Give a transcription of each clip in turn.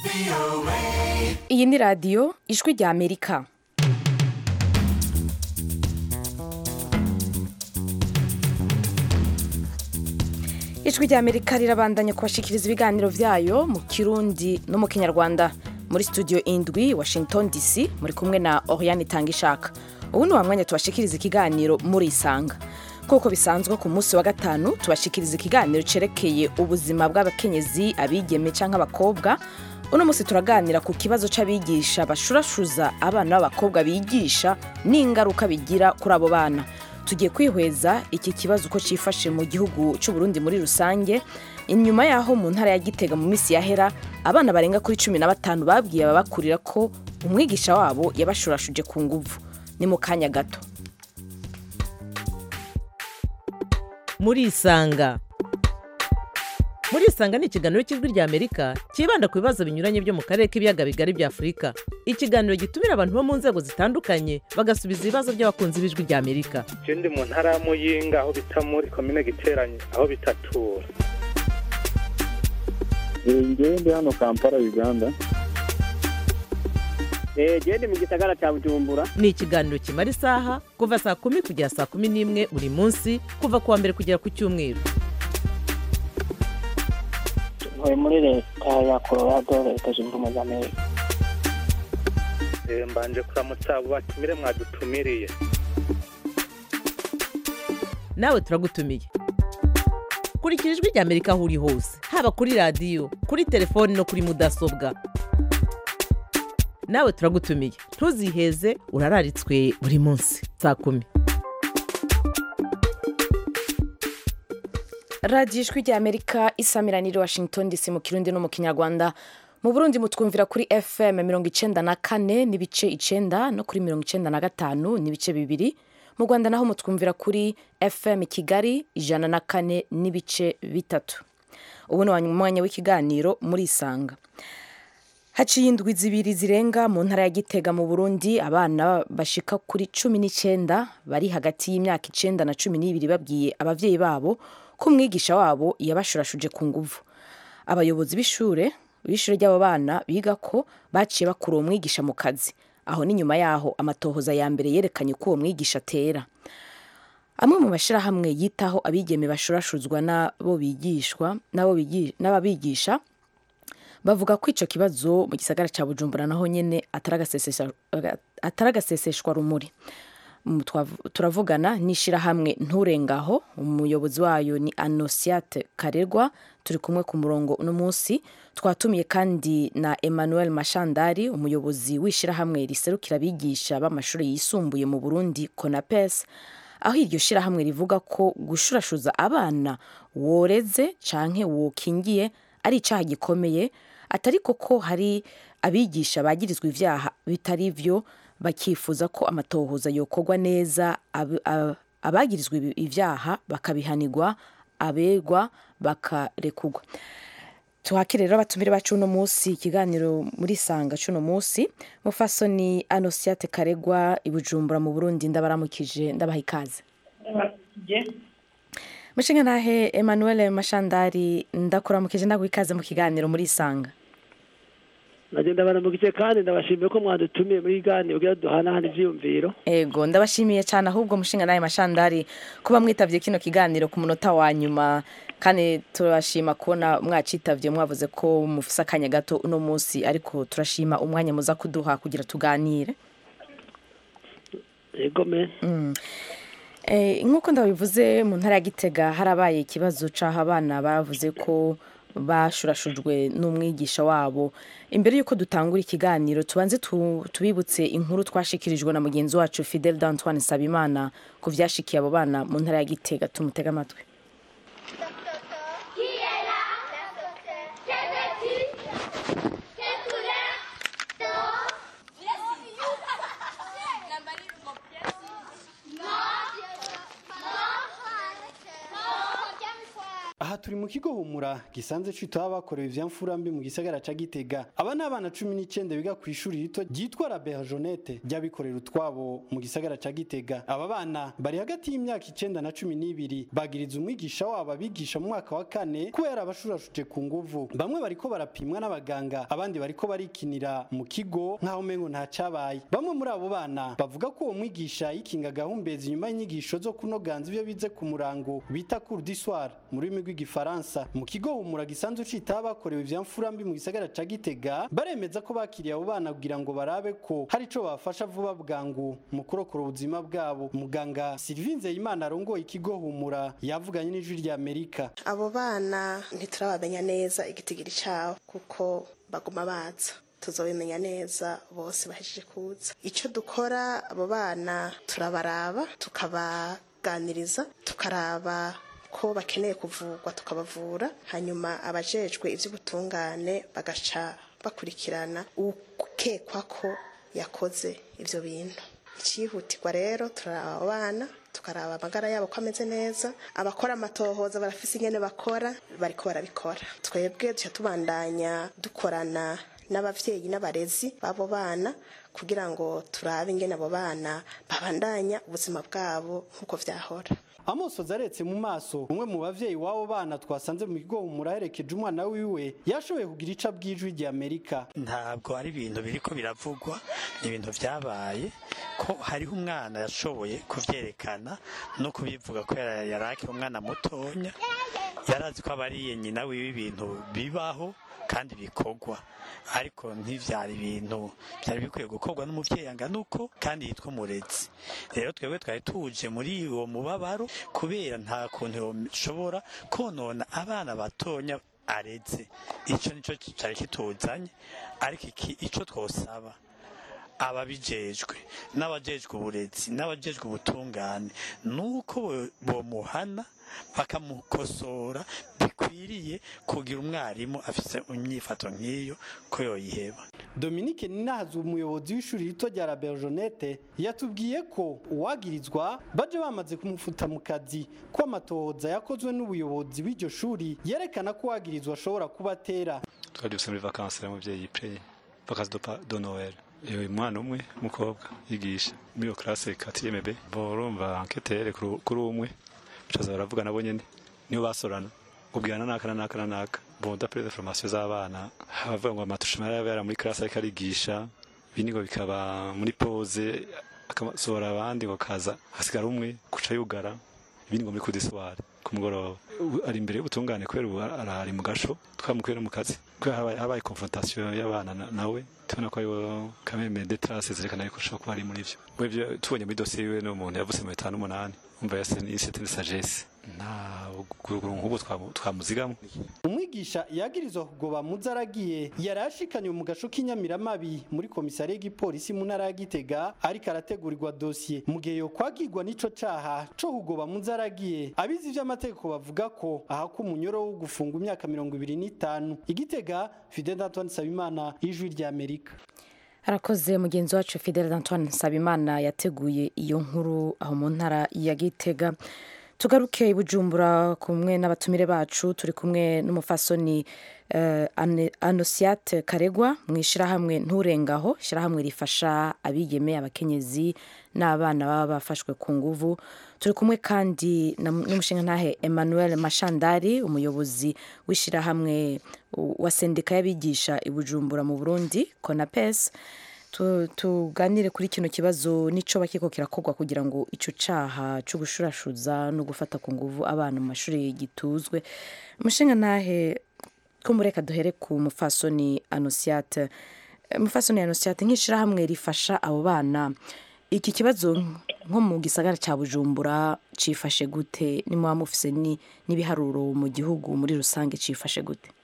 iyi ni radiyo ijwi rya amerika ijwi rya amerika rirabandanya kubashikiriza ibiganiro byayo mu kirundi no mu kinyarwanda muri studio indwi washington dc muri kumwe na oriane itangishaka ubu ni wa mwanya tubashikiriza ikiganiro muri isanga nk'uko bisanzwe ku munsi wa gatanu tubashikiriza ikiganiro cerekeye ubuzima bw'abakenyezi abigeme cyangwa abakobwa uno munsi turaganira ku kibazo c'abigisha bashurashuza abana b'abakobwa bigisha n'ingaruka bigira kuri abo bana tugiye kwihweza iki kibazo uko cifashe mu gihugu c'u Burundi muri rusange inyuma yaho mu ntara ya Gitega mu minsi yahera abana barenga kuri cumi na batanu babwiye ababakurira ko umwigisha wabo yabashurashuje ku nguvu ni mu kanya gato murisanga murisanga ni ikiganiro cy'ijwi rya amerika cyibanda ku bibazo binyuranye byo mu karere k'ibiyaga bigari bya afurika ikiganiro gitumira abantu bo mu nzego zitandukanye bagasubiza ibibazo by'abakunzi b'ijwi rya amerika je ndi mu ntara ya muyinga aho bita muri komine giteranye aho bitatura ngewe ndi hano kampala uganda gende mu gisagara cya bujumbura ni ikiganiro kimara isaha kuva saa kumi kugera saa kumi n'imwe buri munsi kuva ku wa mbere kugera ku cyumweru ntuye muri leta ya colorado leta zunze ubumwe za amerika Eh, mbanje kuramutsa abo batumire mwadutumiriye nawe turagutumiye kurikira ijwi rya amerika aho uri hose haba kuri radiyo kuri telefoni no kuri mudasobwa nawe turagutumiye ntuziheze urararitswe buri munsi saa kumi radiyo ijwi rya amerika isamiranire washington dc mu kirundi no mu kinyarwanda mu burundi mutwumvira kuri fm mirongo icenda na kane n'ibice icenda no kuri mirongo icenda na gatanu n'ibice bibiri mu rwanda naho mutwumvira kuri fm kigali ijana na kane n'ibice bitatu ubu ni umwanya w'ikiganiro muri isanga haciye indwi zibiri zirenga mu ntara ya gitega mu burundi abana bashika kuri cumi n'icyenda bari hagati y'imyaka icenda na cumi n'ibiri babwiye abavyeyi babo ko umwigisha wabo yabashurashuje ku nguvu abayobozi b'ishure b'ishure ry'abo bana biga ko baciye bakura uwo mwigisha mu kazi aho ni nyuma yaho amatohoza ya mbere yerekanye ko uwo mwigisha atera amwe mu mashyirahamwe yitaho abigeme bashurashuzwa n'abo bigishwa n'abo bigi- n'ababigisha bavuga ko icyo kibazo mu gisagara cya bujumbura naho nyine atari agasesesha- atari agaseseshwa rumuri Mm, twav- turavugana n'ishyirahamwe nturengaho umuyobozi wayo ni anosiate karerwa turi kumwe ku murongo uno munsi twatumiye kandi na emmanuel mashandari umuyobozi w'ishyirahamwe riserukira abigisha b'amashuri yisumbuye mu burundi conapes aho iryo shyirahamwe rivuga ko gushurashuza abana woreze canke wokingiye ari icyaha gikomeye atari koko hari abigisha bagirizwa ivyaha bitari vyo bakifuza ko amatohoza yokorwa neza ab- ab- abagirizwa ibi- ivyaha bakabihanirwa abegwa bakarekugwa tuhakire rero abatumire bacu uno munsi ikiganiro muri sanga cuno munsi mufasoni anosiate karegwa i bujumbura mu burundi ndabaramukije ndabaha ikaze mushinga ntahe emmanuel mashandari ndakuramukije ndaguha ikaze mu kiganiro muri sanga nagenda baramugije kandi ndabashimiye ko mwadutumiye muri gani kugira duhanahane ivyiyumviro ego ndabashimiye cyane ahubwo mushinga nawe mashandari kuba mwitavye kino kiganiro ku munota wa nyuma kandi turashima kubona mwacitavye mwavuze ko mufise akanya gato uno munsi ariko turashima umwanya muza kuduha kugira tuganire yego me Eh, nk'uko ndabivuze mu ntara ya gitega harabaye ikibazo c'aho abana bavuze ko bashurashujwe n'umwigisha wabo imbere y'uko dutangura ikiganiro tubanze tu- tubibutse inkuru twashikirijwe na mugenzi wacu fidel d'antoine sabimana ku vyashikiye abo bana mu ntara ya gitega tumutega amatwi Qui est là Quelle est-il Quelle couleur Non. Non. Non. turi mu kigo humura gisanzwe citaho abakorewe ivyamfura mbi mu gisagara ca gitega aba ni abana cumi n'icenda biga ku ishuri rito ryitwa la berjonete ry'abikorera utwabo mu gisagara ca gitega aba bana bari hagati y'imyaka icenda na cumi n'ibiri bagiriza umwigisha wabo abigisha mu mwaka wa kane ko yari abashurashuje ku nguvu bamwe bariko barapimwa n'abaganga abandi bariko barikinira mu kigo nk'aho umengo nta cabaye bamwe muri abo bana bavuga ko uwo mwigisha yikinga gahumbezi nyuma y'inyigisho zo kunoganza ivyo bize ku murango bita cour du soir mu rurimi rw'igifaransa mu kigo humura gisanzwe citaho abakorewe ivyamfura mbi mu gisagara ca gitega baremeza ko bakiriye abo bana kugira ngo barabe ko hari ico bafasha vuba bwangu mu kurokora ubuzima bwabo muganga Sylvie Nzeyimana arongoye ikigo humura yavuganye n'ijwi rya Amerika abo bana ntiturabamenya neza igitigiri cabo kuko baguma baza tuzobimenya neza bose bahejeje kuza icyo dukora abo bana turabaraba tukabaganiriza tukaraba ko bakeneye kuvurwa tukabavura hanyuma abajejwe iby'ubutungane bagaca bakurikirana ukekwa ko yakoze ibyo bintu icyihutirwa rero turaraba abo bana tukaraba amagara yabo ko ameze neza abakora amatohoza barafise ingene bakora bariko barabikora twebwe duca tubandanya dukorana n'abavyeyi n'abarezi b'abo bana kugira ngo turabe ingene abo bana babandanya ubuzima bwabo nk'uko vyahora amosozi aretse mu maso umwe mu bavyeyi w'abo bana twasanze mu kigo muraherekeje umwana wiwe yashoboye kugira ica bw'ijwi rya amerika ntabwo ari ibintu biriko biravugwa ni ibintu vyabaye ko hariho umwana yashoboye kuvyerekana no kubivuga ko yara- yari akiri umwana mutonya yarazi ko abariye nyina wiwe ibintu bibaho kandi bikorwa ariko ntivyari ibintu byari bikwiye gukorwa n'umuvyeyi angana uko kandi yitwa umurezi rero twebwe twari tuje muri uwo mubabaro kubera nta kuntu yoshobora konona abana batonya areze ico nico cari kituzanye ariko iki ico twosaba ababijejwe n'abajejwe uburezi n'abajejwe ubutungane nuko bo- bomuhana bakamukosora bikwiriye kugira umwarimu afise imyifato nk'iyo ko yoyiheba Dominique Ninahazi umuyobozi w'ishuri rito rya La Berjonette yatubwiye ko uwagirizwa baje bamaze kumufuta mu kazi ko amatohoza yakozwe n'ubuyobozi bw'iryo shuri yerekana ko uwagirizwa ashobora kuba atera twari dufise muri vakansi y'umuvyeyi yipreye vakansi do pa- do noel uyu mwana umwe w'umukobwa yigisha muri iyo classe quatrième b borumva enquêteur kuri kuri umwe bacaza baravuga nabo nyene niyo basorana ubwirana naka na naka na naka bon d'après les formations z'abana bavuga ngo amatushima yabera muri classe ariko arigisha ibindi ngo bikaba muri pause akasohora abandi ngo kaza hasigara umwe kuca yugara ibindi ngo muri kudiswari ku mugoroba Ubu ari imbere y'ubutungane kubera ubu arari mu gasho twamukuye no mu kazi kubera habaye, habaye confrontation y'abana na- nawe tubona ko ariwo kameme de traces zerekana yuko ashobora kuba ari muri ivyo Mu ivyo tubonye muri dosiye yiwe n'umuntu yavutse mu bitanu n'umunani umva yase ni certaine sagesse nta guruguru nk'ubu twamu- twamuzigamo umwigisha yagirizwa kugoba muzo aragiye yari ashikanywe mu gasho k'inyamiramabi muri komisariya y'igipolisi mu ntara ya gitega ariko arategurirwa dosiye mu gihe yokwagirwa n'ico caha co kugoba muzo aragiye abizi ivy'amategeko bavuga ko ahako umunyoro wo gufunga imyaka mirongo ibiri n'itanu igitega fidel antoine sabimana ijwi rya amerika arakoze mugenzi wacu fidel antoine nsabimana yateguye iyo nkuru aho mu ntara ya gitega tugaruke i bujumbura kumwe n'abatumire bacu turi kumwe n'umufasoni uh, anosiate karegwa mu ishyirahamwe nturengaho ishyirahamwe rifasha abigeme abakenyezi n'abana baba bafashwe ku nguvu turi kumwe kandi na- n'umushingantahe emmanuel mashandari umuyobozi w'ishyirahamwe uh, wa sendika y'abigisha i bujumbura mu burundi konapes Tu- tuganire kuri kino kibazo nico bakiko kirakorwa kugira ngo ico caha cyo gushurashuza no gufata ku nguvu abana mu mashuri gituzwe umushinga ntahe ko mureka duhere ku mufasoni anosiate Eh, mufasoni anosiate nk'ishirahamwe rifasha abo bana iki kibazo nko mu gisagara cya bujumbura cifashe gute nimuba mufise ni- n'ibiharuro mu gihugu muri rusange cifashe gute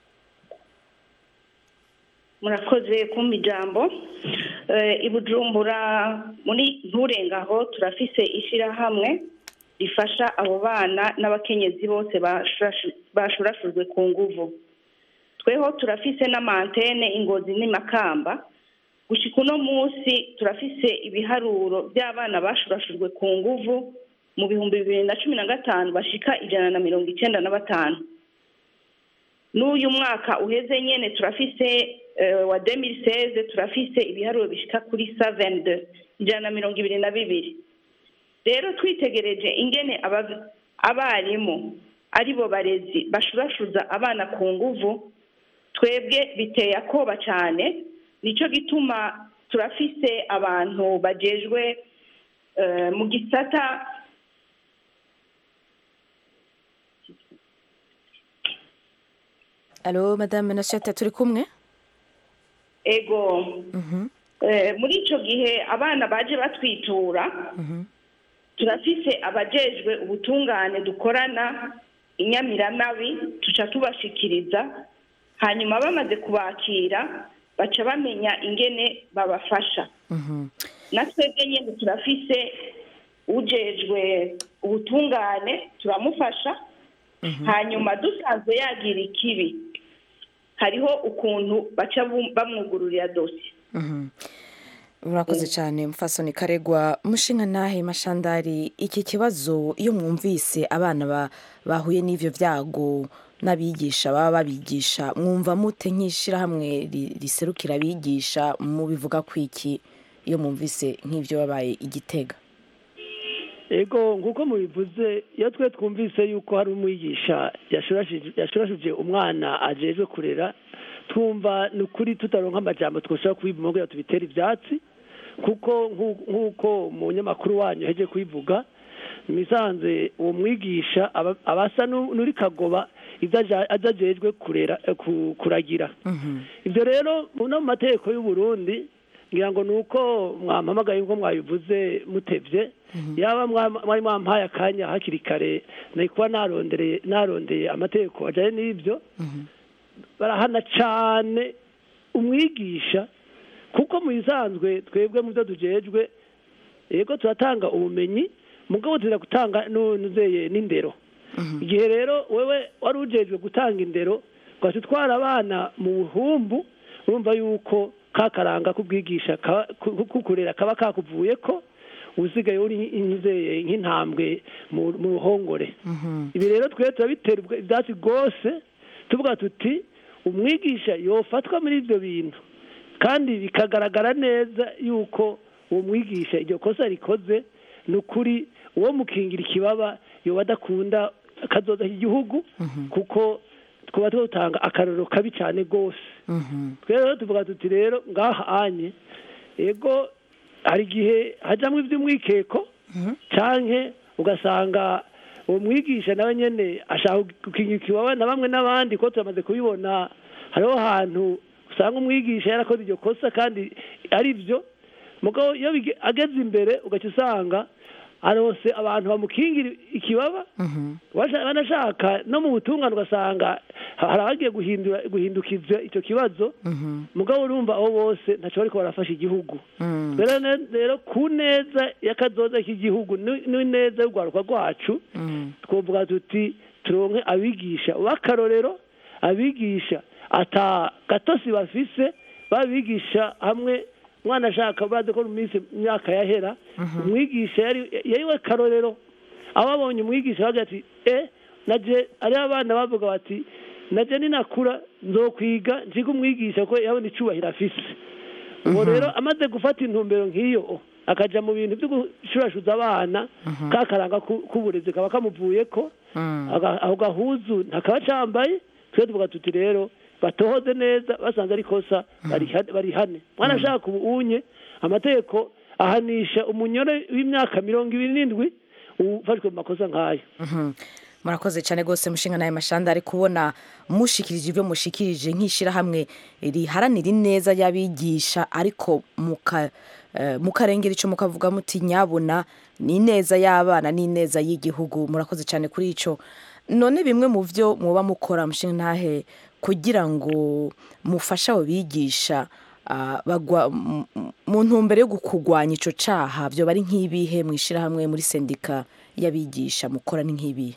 murakoze kumpa ijambo Eh, i bujumbura muri nturengaho turafise ishyirahamwe rifasha abo bana n'abakenyezi bose bashurashu- bashurashujwe ku nguvu tweho turafise n'amantene ingozi n'imakamba gushika uno munsi turafise ibiharuro by'abana bashurashujwe ku nguvu mu bihumbi bibiri na cumi na gatanu bashika ijana na mirongo icyenda na batanu n'uyu mwaka uheze nyene turafise eh, wa 2016 turafise ibiharuro bishika kuri 72 ijana na mirongo ibiri na bibiri rero twitegereje ingene aba- abarimu ari bo barezi bashurashuza abana ku nguvu twebwe biteye akoba cyane nicyo gituma turafise abantu bajejwe eh, mu gisata alo madame nashata turi kumwe ego Eh, muri ico gihe abana baje batwitura turafise abajejwe ubutungane dukorana inyamiramabi tuca tubashikiriza hanyuma bamaze kubakira baca bamenya ingene babafasha na twebwe nyene turafise ujejwe ubutungane turamufasha hanyuma dusanzwe yagira ikibi hariho ukuntu baca bum- bamwugururira dosiye Mhm. urakoze cyane mufasoni karegwa mushinga nahe mashandari iki kibazo iyo mwumvise abana ba- bahuye n'ivyo vyago n'abigisha baba babigisha mwumva mute nk'ishirahamwe ri- riserukira abigisha mubivuga kwiki iyo mwumvise nk'ivyo babaye igitega ego nk'uko mubivuze iyo twe twumvise yuko hari umwigisha yashurashije yashurashije umwana ajejwe kurera twumva ni ukuri tutaronka amajambo twoshobora kubivuga kugira ngo tubitere ivyatsi kuko nk'u- nk'uko umunyamakuru wanyu yaheje kubivuga misanze uwo mwigisha aba aba asa nu- n'uri kagoba ivyo aja- aja ajejwe kurera eh, ku- kuragira ibyo rero mu no mu mategeko y'u Burundi ngira ngo ni uko mwampamagaye ngo mwabivuze mutevye yaba mwa- mwari mwampaye akanya hakiri kare nari kuba narondereye narondeye amategeko ajanye n'ibyo barahana cane umwigisha kuko mu bisanzwe twebwe mu byo tujejwe yego turatanga ubumenyi mugabo tuza gutanga nuzeye n'indero igihe rero wewe wari ujejwe gutanga indero ugaca utwara abana mu buhumbu urumva yuko ka karanga k'ubwigisha kaba- ku- kukurera kaba kakuvuye ko usigaye uri nk'inzeye nk'intambwe mu mu ruhongore ibi rero twe turabitera ubwa- ibyatsi rwose tuvuga tuti umwigisha yofatwa muri ibyo bintu kandi bikagaragara neza yuko uwo mwigisha iryo kosa rikoze ni ukuri uwo mukingira ikibaba yoba adakunda akazoza igihugu kuko twaba dutanga akarorero kabi cyane rwose twe rero tuvuga tuti rero ngaha anye ego hari igihe hajyamo iby'umwikeko canke ugasanga uwo mwigisha nawe nyene ashaka gukingira ikibaba na bamwe n'abandi ko turamaze kubibona hariho ahantu usanga umwigisha yarakoze iryo kosa kandi ari byo mugabo iyo bige- ageze imbere ugaca usanga arose abantu bamukingira ikibaba Washa- banashaka no mu butungane ugasanga hari abagiye guhindura guhindukiza icyo kibazo mugabo urumva abo bose ntacyo bariko barafasha igihugu rero ne- rero ku neza y'akazoza k'igihugu ni- n'ineza y'urwaruka rwacu twovuga tuti turonke abigisha b'akarorero abigisha ata gatosi bafise babigisha hamwe umwana ashaka bazi ko mu minsi imyaka yahera umwigisha yari yari we karorero aho babonye umwigisha bagira ati e naje ariho abana bavuga bati naje ninakura nzokwiga nziga umwigisha ko yabona icubahiro afise ubu rero amaze gufata intumbero nk'iyo akaja mu bintu byo gushurashuza abana ka karanga ku- k'uburezi kaba kamuvuye ko aga- ako gahuzu ntakaba cambaye twe tuvuga tuti rero batohoze neza basanze ari kosa bariha- barihane mwana ashaka ubunye amategeko ahanisha umunyore w'imyaka mirongo ibiri n'indwi ufashwe mu makosa nk'ayo Mhm. murakoze cyane rwose mushinga nawe mashanda ari kubona mushikirije ibyo mushikirije nk'ishyirahamwe riharanira ineza y'abigisha ariko muka eh, mukarengera icyo mukavuga muti nyabuna ni ineza y'abana n'ineza y'igihugu murakoze cyane kuri icyo none bimwe mu byo muba mukora mushinga ntahe kugira ngo mufashe abo bigisha ah, bagwa m- m- mu ntumbero yo kurwanya icyo cyaha byo bari nk'ibihe mu ishyirahamwe muri sendika y'abigisha mukora ni nk'ibihe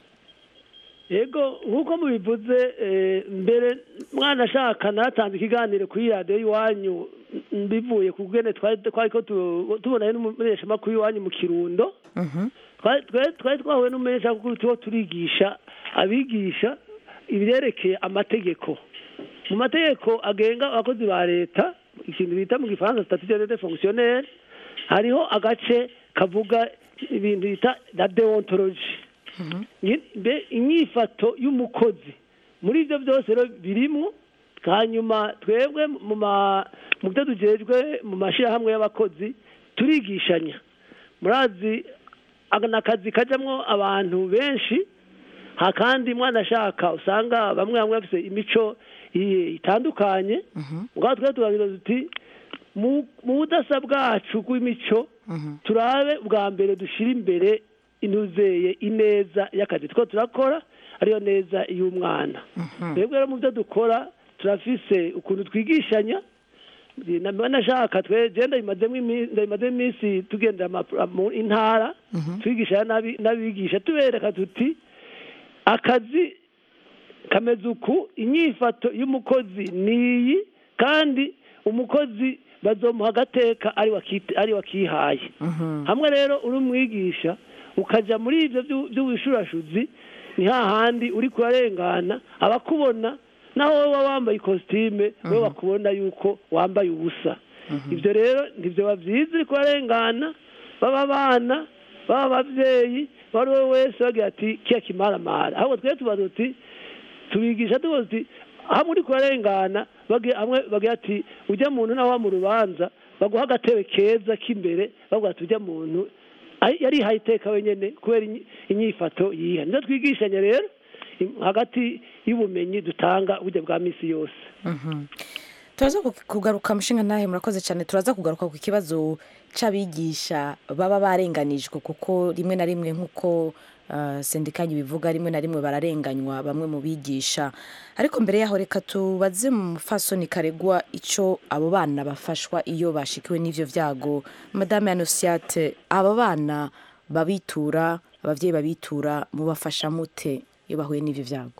yego nk'uko mubivuze eh, mbere mwana ashaka natanze ikiganiro kuri radiyo y'iwanyu m- bivuye ku bwene twari twari ko tu- tubona n'umumenyeshamakuru w'iwanyu mu kirundo twari twari- twari twahuye n'umumenyeshamakuru tuho turigisha abigisha ibyerekeye amategeko mu mategeko agenga abakozi ba leta ikintu bita mu gifaransa statut de fonctionnaire hariho agace kavuga ibintu bita la deontologie Nyi- mbe inyifato y'umukozi muri ibyo byose rero birimo hanyuma twebwe mu ma- mu byo tugejwe mu mashyirahamwe y'abakozi turigishanya murazi aka ni akazi kajyamo abantu benshi ha kandi mwana ashaka usanga bamwe bamwe bafite imico i- itandukanye ngaho twe turagira tuti mu mu budasa bwacu bw'imico turabe bwa mbere dushyire imbere inuzeye ineza y'akazi two turakora ariyo neza y'umwana twebwe rero mu byo dukora turafise ukuntu twigishanya naba nashaka twe genda ndabimazemo imi- ndabimazemo iminsi tugendera ama- mu intara twigisha n'abi- n'abigisha tubereka tuti akazi kameze uku inyifato y'umukozi ni iyi kandi umukozi bazomuha agateka ari wakite- ari wakihaye hamwe rero uri umwigisha ukajya muri ibyo byu- by'ubushurashuzi ni hahandi uri kurarengana abakubona naho wowe waba wambaye ikositime wowe bakubona yuko wambaye ubusa ibyo rero ntibyo byiza uri kurarengana baba abana baba ababyeyi uwo ari we wese bagira ati kiya kimaramara ahubwo twe tuba tuti tubigisha tuba tuti hamwe uri kurarengana bagi- hamwe bagira ati ujya muntu nawe mu rubanza baguha agatebe keza k'imbere bavuga ati ujya muntu ay- yarihaye iteka wenyine kubera inyi- inyifato yiha nizo twigishanya rero im- hagati y'ubumenyi dutanga uburyo bwa misi yose Mhm. turaza ku- kugaruka mushinga nawe murakoze cyane turaza kugaruka ku kibazo c'abigisha baba barenganijwe kuko rimwe na rimwe nk'uko uh, sendikanye bivuga rimwe na rimwe bararenganywa bamwe mu bigisha ariko mbere yaho reka tubaze mu mufasoni karegwa ico abo bana bafashwa iyo bashikiwe n'ivyo vyago madame anosiate aba bana babitura abavyeyi babitura mubafasha mute iyo bahuye n'ivyo vyago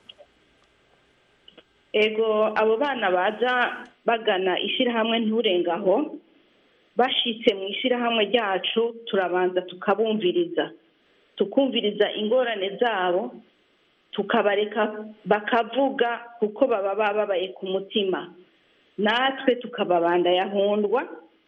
ego abo bana baza bagana ishyirahamwe nturengaho bashitse mu ishyirahamwe ryacu turabanza tukabumviriza tukumviriza ingorane zabo tukabareka bakavuga kuko baba bababaye ku mutima natwe tukababanda yahundwa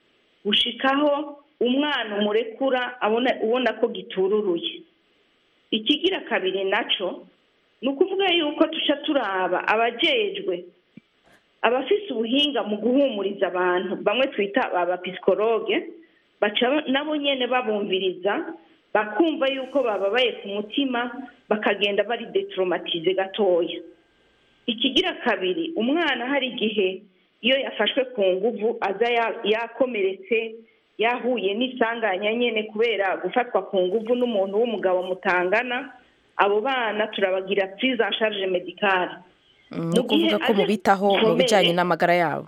gushikaho umwana umurekura abona ubona ko gitururuye ikigira kabiri naco ni ukuvuga yuko tuca turaba abajejwe abafise ubuhinga mu guhumuriza abantu bamwe twita abapisikologe baca nabo nyene babumviriza bakumva yuko bababaye ku mutima bakagenda bari detromatize gatoya ikigira kabiri umwana hari igihe iyo yafashwe ku nguvu aza ya- yakomeretse yahuye n'isanganya nyene kubera gufatwa ku nguvu n'umuntu w'umugabo mutangana abo bana turabagira prise en charge medicale ni ukuvuga ko mubitaho mu bijyanye n'amagara yabo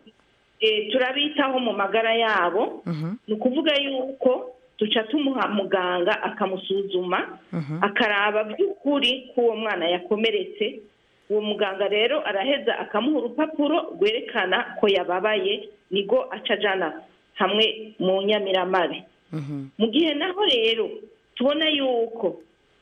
Eh, turabitaho mu magara yabo ni ukuvuga yuko duca tumuha muganga akamusuzuma akaraba by'ukuri ko uwo mwana yakomeretse uwo muganga rero araheza akamuha urupapuro rwerekana ko yababaye nigo aca ajana hamwe mu nyamiramabe mu gihe naho rero tubona yuko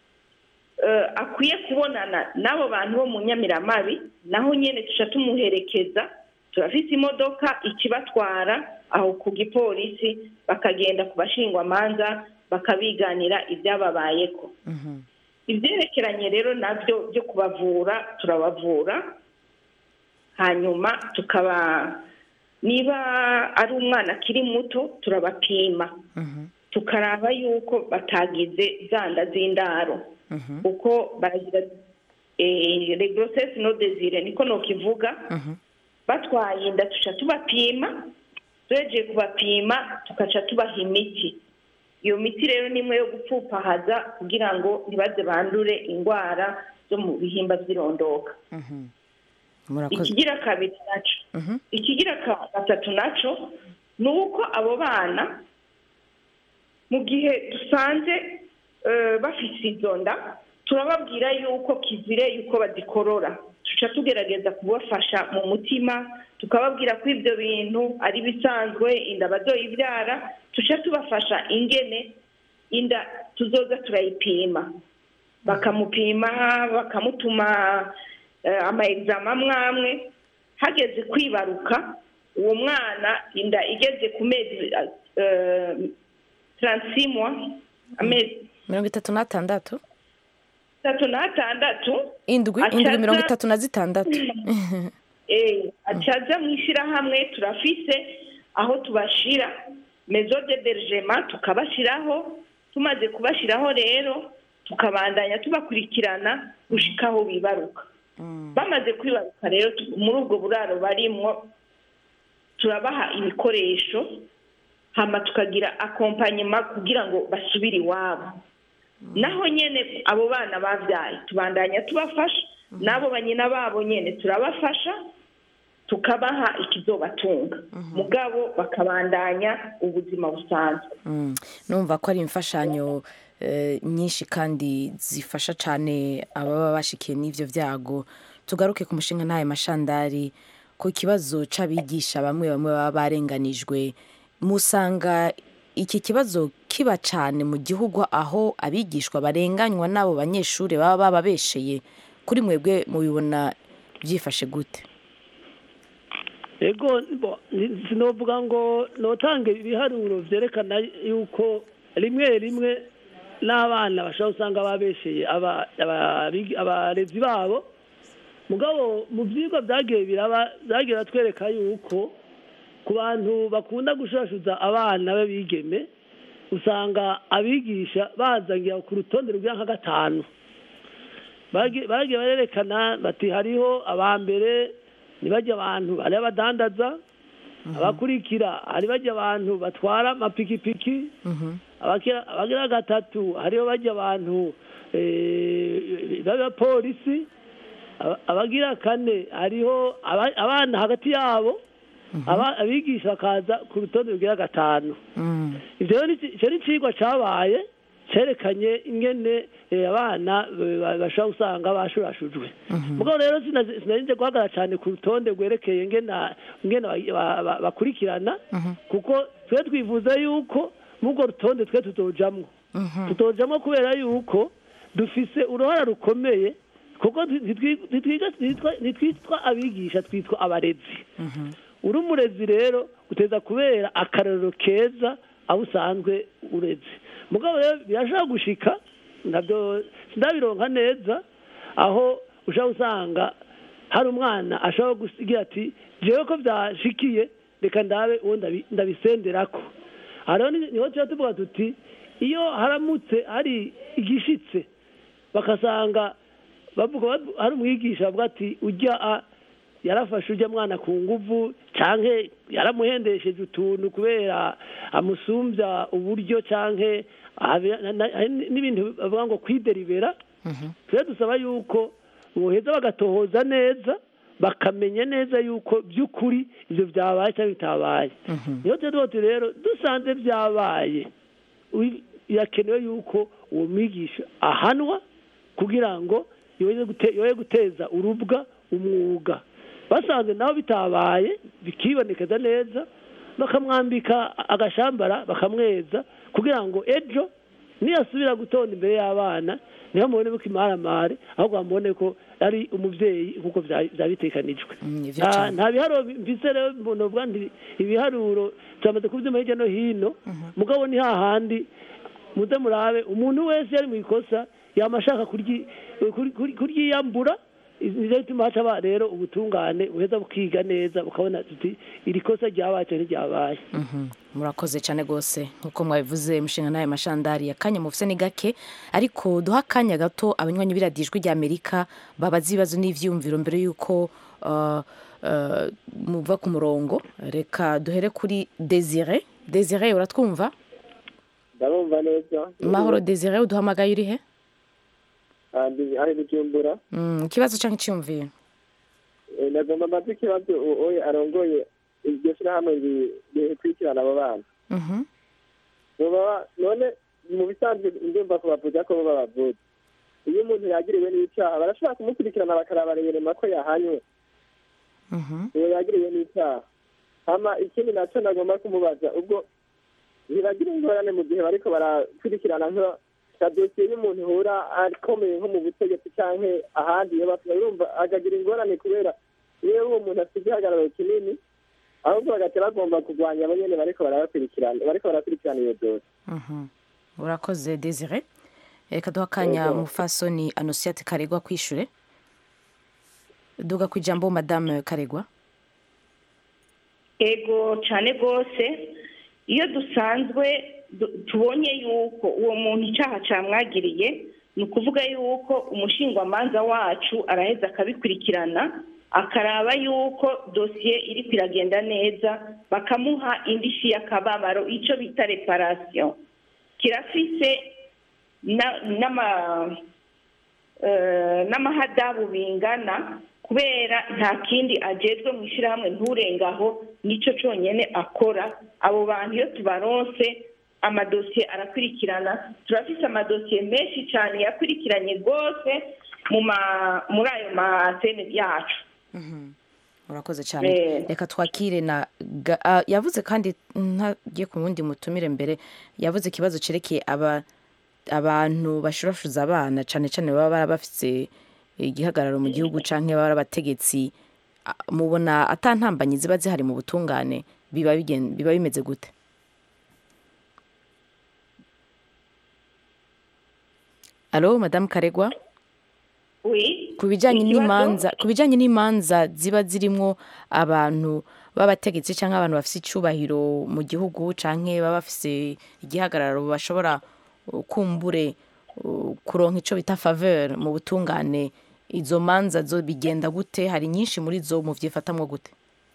eh, akwiye kubonana n'abo bantu bo mu nyamiramabi naho nyine tuca tumuherekeza turafite imodoka ikibatwara aho ku gipolisi bakagenda ku bashingwamanza bakabiganira ibyababayeko ibyerekeranye rero nabyo byo kubavura turabavura hanyuma tukaba niba ari umwana akiri muto turabapima tukaraba yuko batagize zanda z'indaro kuko baragira le grossesse no desire niko nokivuga batwaye inda tuca tubapima turegeye kubapima tugaca tubaha imiti iyo miti rero ni imwe yo gupfupahaza kugira ngo ntibaze bandure indwara zo mu bihimba by'irondoka murakoze ikigira kabiri naco ikigira ka- gatatu naco ni uko abo bana mu gihe dusanze eh, bafise izo nda turababwira yuko kizire yuko bazikorora tuca tugerageza kubafasha mu mutima tukababwira ko ibyo bintu ari bisanzwe inda bazoyibyara tuca tubafasha ingene inda tuzoza turayipima bakamupima bakamutuma eh, ama examen amwe amwe hageze kwibaruka uwo mwana inda igeze ku mezi eh, 36 mois amezi mirongo itatu n'atandatu atatu n'atandatu indwi Acaza- indwi mirongo itatu na zitandatu eh, acaza mu ishyirahamwe turafise aho tubashira mezo de bergema tukabashiraho tumaze kubashiraho rero tukabandanya tubakurikirana gushika aho bibaruka bamaze kwibaruka rero tu- muri ubwo buraro barimwo turabaha ibikoresho hama tukagira akompanyema kugira ngo basubire iwabo naho nyene abo bana bavyaye tubandanya tubafasha n'abo banyina babo nyene turabafasha tukabaha ikizobatunga mugabo bakabandanya ubuzima busanzwe Mm. numva ko ari imfashanyo eh, nyinshi kandi zifasha cyane ababa bashikiye n'ivyo vyago tugaruke ku mushinga ntaye mashandari ku kibazo c'abigisha bamwe bamwe baba barenganijwe musanga iki kibazo kiba cyane mu gihugu aho abigishwa barenganywa n'abo banyeshuri baba bababesheye kuri mwebwe mubibona byifashe gute ego bo, ni- sinovuga ngo notanga ibiharuro vyerekana yuko rimwe rimwe n'abana bashobora usanga babesheye aba- aba- abigi- abarezi babo mugabo mu vyigwa vyagiye biraba vyagiye batwereka yuko ku bantu bakunda gushurashuza abana b'abigeme usanga abigisha bazangira ku rutonde rw'ira nka gatanu Bagi- bagiye barerekana bati hariho abambere ni bajya abantu bari abadandaza abakurikira hari bajya abantu batwara amapikipiki abakira- abagira gatatu hariho bajya abantu eh, b'abapolisi Aba- abagira kane hariho aba- abana hagati yabo aba- abigisha bakaza ku rutonde rugira gatanu ivyo rero ni iki- ico ni icigwa cabaye cerekanye ingene eh, abana eh, ba- bashobora usanga bashurashujwe mugabo rero sinazi- sinarinze guhagarara cyane ku rutonde rwerekeye ngena ngena ba- ba- ba- bakurikirana kuko twe twifuza yuko murwo rutonde twe tutojamwo tutojamwo kubera yuko dufise uruhara rukomeye kuko ntitwi- ntitwiga- ntitwa- ntitwitwa abigisha twitwa abarezi uri umurezi rero uteza kubera akarorero keza aho usanzwe ureze mugabo rero birashobora gushika nabyo sindabironka neza aho ushobora usanga hari umwana ashobora gusigira ati jewe ko byashikiye reka ndabe uwo ndabi- ndabisenderako aha rero ni- niho tuba tuvuga tuti iyo haramutse hari igishitse bakasanga bavuga bavu- hari umwigisha bavuga ati ujya a yarafashe ujya mwana ku nguvu canke yaramuhendesheje utuntu kubera amusumbya uburyo canke habe- na- na- hari n'ibintu bavuga ngo kwideribera tujya dusaba yuko boheza bagatohoza neza bakamenya neza yuko by'ukuri ibyo byabaye cyangwa bitabaye niyo tuba tuti rero dusanze byabaye wi- birakenewe yuko uwo mwigisha ahanwa kugira ngo yoye gute- yoye guteza urubwa umwuga basanze naho bitabaye bikibonekeza neza bakamwambika agashambara bakamweza kugira ngo ejo niyasubira gutonda imbere y'abana niho mubone ko imaramare ahubwo bamubone ko ari umubyeyi nk'uko bya- byabitekanijwe ivyo Ah, cane. nta biharuro mvise rero novuga nti ibiharuro turamaze kubyuma hirya no hino mugabo ni hahandi muze murabe umuntu wese yari mu ikosa yama ashaka kuryi- kuri- kuri- kuryiyambura nizo bituma haca ba rero ubutungane buheza bukiga neza bukabona tuti iri kosa ryabaye cyangwa ntiryabaye Mhm. murakoze cyane rwose nk'uko mwabivuze mushinga nawe mashandari akanya mufise ni gake ariko duha akanya gato abanywanyi b'iradiyo ijwi ry'amerika babaza ibibazo n'ivyiyumviro mbere y'uko uh, uh, muva ku murongo reka duhere kuri desire desire uratwumva ndabumva neza mahoro desire uduhamagaye uri he kandi ari bujumbura Mm, ikibazo cyangwa icyiyumviro Eh, nagomba mbaze ikibazo uwo oye arongoye iryo shyirahamwe ri- rikurikirana abo bana Mhm. Boba- none mu bisanzwe ndumva ko bavuga ko bo babavuze iyo umuntu yagiriwe n'icyaha barashobora kumukurikirana bakaraba reyerema ko yahanywe uwo yagiriwe n'icyaha hama ikindi nacyo nagomba kumubaza ubwo ntibagira ingorane mu gihe bariko barakurikirana nko ka dosiye y'umuntu ihura akomeye nko mu butegetsi cyangwa ahandi iyo basigaye urumva akagira ingorane kubera iyo uwo muntu afite igihagararo kinini ahubwo bagahita bagomba kurwanya abo nyene bariko barabakurikirana bariko barakurikirana iyo dosiye Mhm. urakoze desire reka duha akanya Yego. umufasoni anosiate karegwa kwishure duga ku ijambo madame karegwa ego cyane rwose iyo dusanzwe du- tubonye yuko uwo muntu icyaha cyamwagiriye ni ukuvuga yuko umushingwamanza wacu araheza akabikurikirana akaraba yuko dosiye iri kwiragenda neza bakamuha indishyi y'akababaro icyo bita reparasiyo kirafise na- n'ama- eh, n'amahadabu bingana kubera nta kindi ajejwe mu ishyirahamwe nturengaho nicyo cyonyine akora abo bantu iyo tubaronse amadosiye arakurikirana turafise amadosiye menshi cyane yakurikiranye rwose mu ma- muri ayo masene yacu urakoze cyane Eh. reka twakire na Ga- ah, yavuze kandi ntagiye ku wundi mutumire mbere yavuze ikibazo cerekeye aba abantu bashurashuza abana cyane cyane baba bara bafite igihagararo mu gihugu canke baba ari abategetsi Ah, mubona atantambanyi ziba zihari mu butungane biba bigen- biba bimeze gute alo madamu karegwa Oui. ku bijyanye Ikibazo? n'imanza ku bijyanye n'imanza ziba zirimo abantu b'abategetsi cyangwa abantu bafite icyubahiro mu gihugu cyangwa baba bafite igihagararo bashobora uh, kumbure uh, kuronka icyo bita faveur mu butungane izo manza zo bigenda gute hari nyinshi muri zo muvyifatamwo gute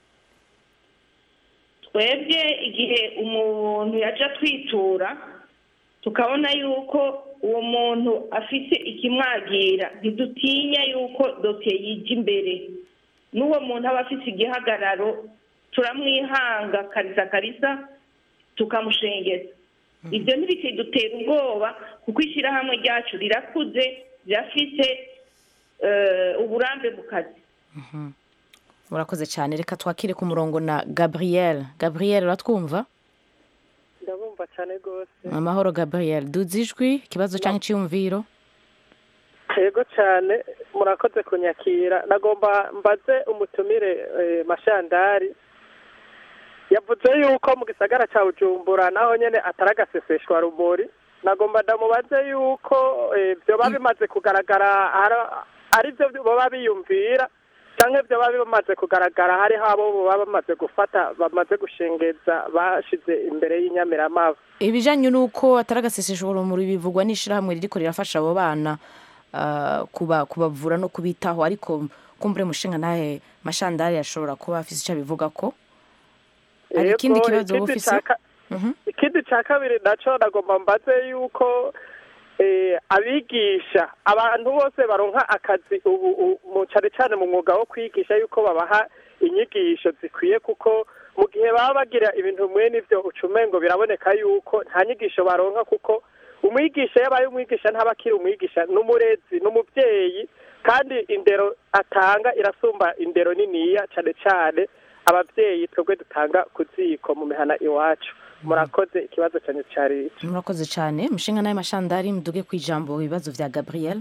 twebwe igihe umuntu yaja twitura tukabona yuko uwo muntu afite ikimwagira ntidutinya yuko dosiye yijya imbere n'uwo muntu aba afite igihagararo turamwihanga karisa karisa tukamushengeza ibyo ntibikidutera ubwoba kuko ishyirahamwe ryacu rirakuze rirafite eh, uburambe mu kazi urakoze cyane reka twakire ku murongo na gabriel gabriel uratwumva ndabumva cyane rwose amahoro gabriel duzi ijwi ikibazo cyangwa icyiyumviro yego cyane murakoze kunyakira nagomba mbaze umutumire eh, mashandari yavuze yuko mu gisagara cya bujumbura naho nyine atari agaseseshwa rumuri nagomba ndamubaze yuko eh, byoba bimaze kugaragara ara- ari byo baba biyumvira cyangwa byoba bimaze kugaragara hariho abo baba bamaze gufata bamaze gushengeza bashize imbere y'inyamiramavu ibijyanye n'uko atari agasesesho urumuri bivugwa n'ishyirahamwe ririko rirafasha abo bana ah, kuba kubavura no kubitaho ariko kumbure mushinga nawe mashandari ashobora kuba afite icyo abivuga ko hari Yego, ikindi kibazo wowe ikindi ufise ca ka- ikindi cya kabiri nacyo nagomba mbaze yuko eh, abigisha abantu bose baronka akazi ubu u- mu cyane cyane mu mwuga wo kwigisha yuko babaha inyigisho zikwiye kuko mu gihe baba bagira ibintu mwe n'ibyo ucumengo biraboneka yuko nta nyigisho baronka kuko umwigisha yabaye umwigisha ntaba akiri umwigisha n'umurezi n'umubyeyi kandi indero atanga irasumba indero niniya cyane cyane ababyeyi twebwe dutanga ku ziko mu mihana iwacu murakoze ikibazo cyane cyari iki murakoze cyane mushinga nawe mashandari muduge ku ijambo ibibazo bya gabriel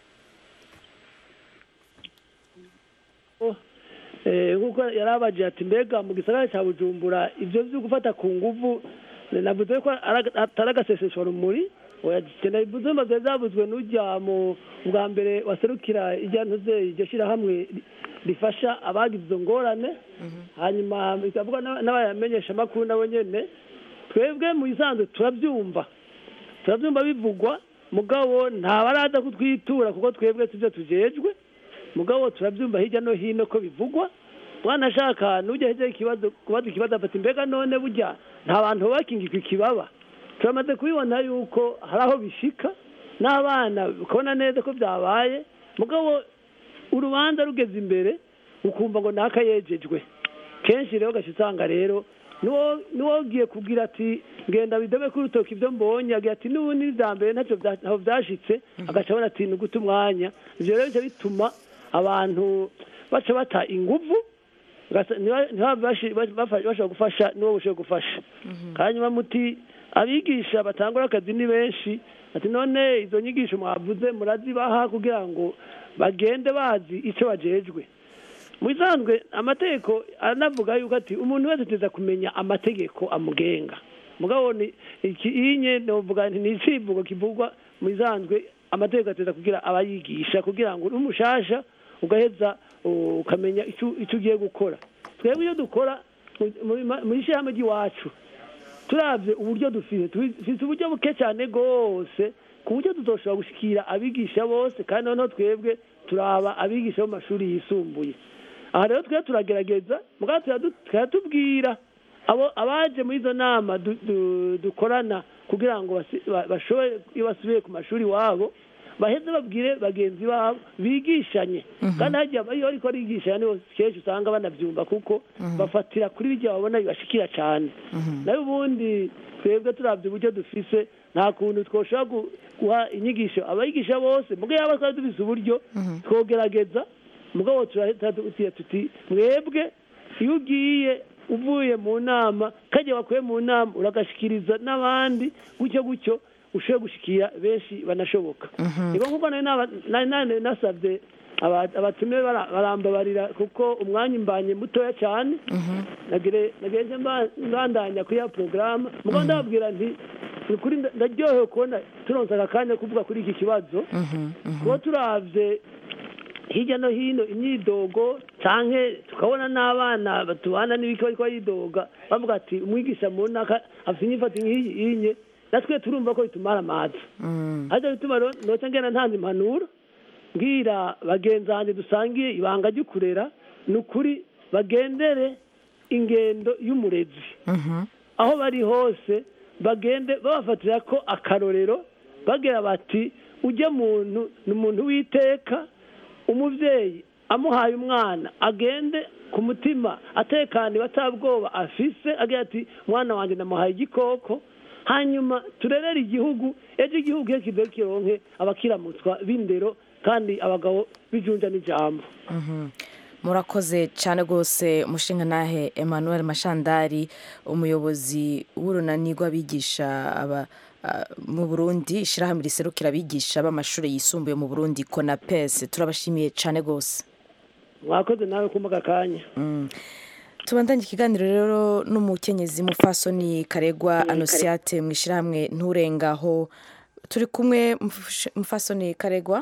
Eh, nk'uko yari abaje ati mbega mu gisagara cya bujumbura ibyo byo gufata ku nguvu eh, navuze ko ari aga- atari agasesesho rumuri oya genda bivuze maze zavuzwe n'ujya mu bwa mbere waserukira ijya ntuze iryo shyirahamwe ri- rifasha abagize izo ngorane hanyuma bikavuga n'aba- n'abayamenyesha amakuru nabo nyene twebwe mu isanzwe turabyumva turabyumva bivugwa mugabo ntabaraza kutwitura kuko twebwe sibyo tujejwe mugabo turabyumva hirya no hino ko bivugwa mwana ashaka nujya hirya ikibazo kubaza ikibazo afata imbega none burya nta bantu bakingirwa ikibaba turamaze kubibona yuko hari aho bishika n'abana ukabona neza ko byabaye mugabo urubanza rugeze imbere ukumva ngo naka yejejwe kenshi rero ugaca usanga rero niwo niwo ugiye kubwira ati ngenda bidobe kuri urutoki ibyo mbonye agira ati n'ubundi bya mbere ntacyo bya- ntaho byashitse agaca abona ati ni uguta umwanya ibyo rero bica bituma abantu baca bata inguvu ugasa- ntiba- ntibabe bashi- bafa- bashobora gufasha n'uwo bushoboye gufasha hanyuma muti abigisha batangura akazi ni benshi ati none izo nyigisho mwavuze murazibaha kugira ngo bagende bazi icyo bajejwe mu bisanzwe amategeko aranavuga yuko ati umuntu wese ateza kumenya amategeko amugenga mugabo ni iki inye novuga nti ni icivugo kivugwa mu bisanzwe amategeko ateza kugira abayigisha kugira ngo uri umushasha ugaheza uh, ukamenya icyo icyo ugiye gukora twebwe iyo dukora mu- mu- mu ishyirahamwe ry'iwacu turabye uburyo dufite dufite uburyo buke cyane rwose ku buryo tuzoshobora gushikira abigisha bose kandi noneho twebwe turaba abigisha bo mu mashuri yisumbuye aha rero twe turagerageza mugabo turadu- turatubwira abo abaje muri izo nama du- du- dukorana kugira ngo basi- ba- bashobore iyo basubiye ku mashuri iwabo baheze babwire bagenzi babo bigishanye kandi hagiye iyo ariko arigisha niho kenshi usanga banabyumva kuko bafatira kuri bijya babona bibashikira cyane nayo ubundi twebwe turabye uburyo dufise nta kuntu twoshobora gu- guha inyigisho abayigisha bose mugabo yaba twari dufise uburyo twogerageza mugabo turahita tuti tuti mwebwe iyo ugiye uvuye mu nama kajya wakuye mu nama uragashikiriza n'abandi gutyo gutyo ushobore gushikira benshi banashoboka niba nkuko nari naba- nari nari nasabye aba- abatumiwe bara- barambabarira kuko umwanya imbanye mutoya cyane nagire nagenze mba- mbandanya kuri ya porogaramu mugabo ndababwira nti ni ukuri nda- ndaryohewe kubona turonse aka kanya kuvuga kuri iki kibazo kuba turavye hirya no hino imyidogo canke tukabona n'abana batubana n'ibiki bariko baridoga bavuga ati umwigisha mu ntaka afite inyifato nk'iyi inye natwe turumva ko bitumara amazi ariko bituma rero noca ngenda ntanze impanuro mbwira bagenzi banjye dusangiye ibanga ry'ukurera ni ukuri bagendere ingendo y'umurezi aho bari hose bagende babafatira ko akarorero bagira bati ujye muntu ni umuntu w'iteka umubyeyi amuhaye umwana agende ku mutima atekaniwe atabwoba afise agira ati mwana wanjye namuhaye igikoko hanyuma turerere igihugu ejo igihugu iyo kivuye kironke abakiramutswa b'indero kandi abagabo bijunja n'ijambo murakoze cyane rwose umushinga nahe emmanuel mashandari umuyobozi w'urunani rw'abigisha aba- ah, mu burundi ishyirahamwe riserukira abigisha b'amashuri yisumbuye mu burundi konapesi turabashimiye cyane rwose mwakoze nawe kumva aka kanya tubandanye ikiganiro rero n'umukenyezi mufasoni karegwa anosiyate mu ishyirahamwe nturengaho turi kumwe Mufashe- mufasoni karegwa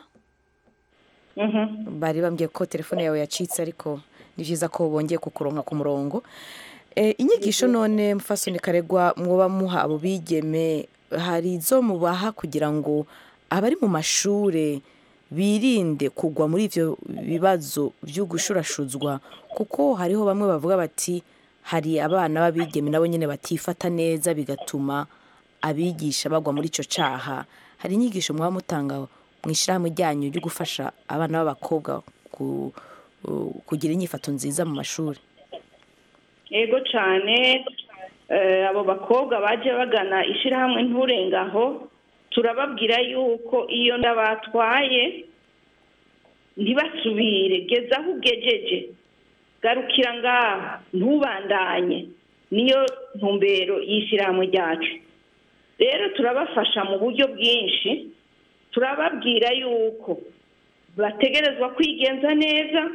bari bambwiye ko telefone yawe yacitse ariko ni byiza ko bongeye kukuronka ku murongo Eh, inyigisho none mufasoni karegwa mwoba muha abo bigeme hari izo mubaha kugira ngo abari mu mashure birinde kugwa muri ivyo bibazo byo gushurashuzwa kuko hariho bamwe bavuga bati hari abana b'abigeme nabo nyine batifata neza bigatuma abigisha bagwa muri ico caha hari inyigisho mwaba mutanga mu ishyirahamwe ryanyu ryo gufasha abana b'abakobwa ku- kugira inyifato nziza mu mashuri yego cyane eh, abo bakobwa baje bagana ishyirahamwe nturengaho turababwira yuko iyo nda batwaye ntibasubire geza aho ugejeje garukira ngaha ntubandanye niyo ntumbero y'ishyirahamwe ryacu rero turabafasha mu buryo bwinshi turababwira yuko bategerezwa kwigenza neza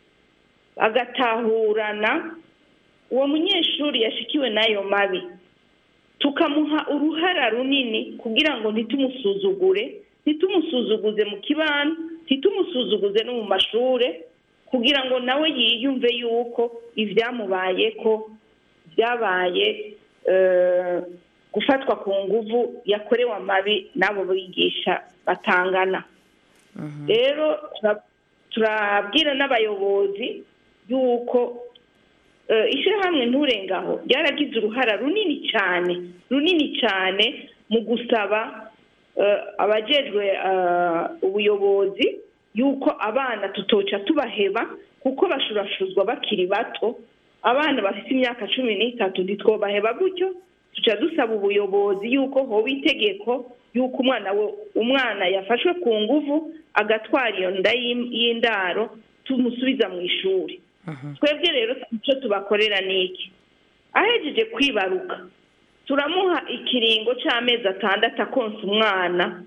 bagatahurana uwo munyeshuri yashikiwe n'ayo mabi tukamuha uruhara runini kugira ngo ntitumusuzugure ntitumusuzuguze mu kibano ntitumusuzuguze no mu mashure kugira ngo nawe yiyumve yuko ibyamubaye ko byabaye eh, gufatwa ku nguvu yakorewe amabi n'abo bigisha batangana rero tura- turabwira n'abayobozi yuko eh, ishyirahamwe nturengaho ryaragize uruhara runini cyane runini cyane mu gusaba eh, abajejwe eh, ubuyobozi yuko abana tutoca tubaheba kuko bashurashuzwa bakiri bato abana bafite imyaka cumi n'itatu ntitwobaheba gutyo tuca dusaba ubuyobozi yuko hoba itegeko yuko umwana we umwana yafashwe ku nguvu agatwara iyo nda y'im- y'indaro tumusubiza mu ishuri twebwe rero icyo tubakorera ni iki ahejeje kwibaruka turamuha ikiringo cy'amezi atandatu akonsa umwana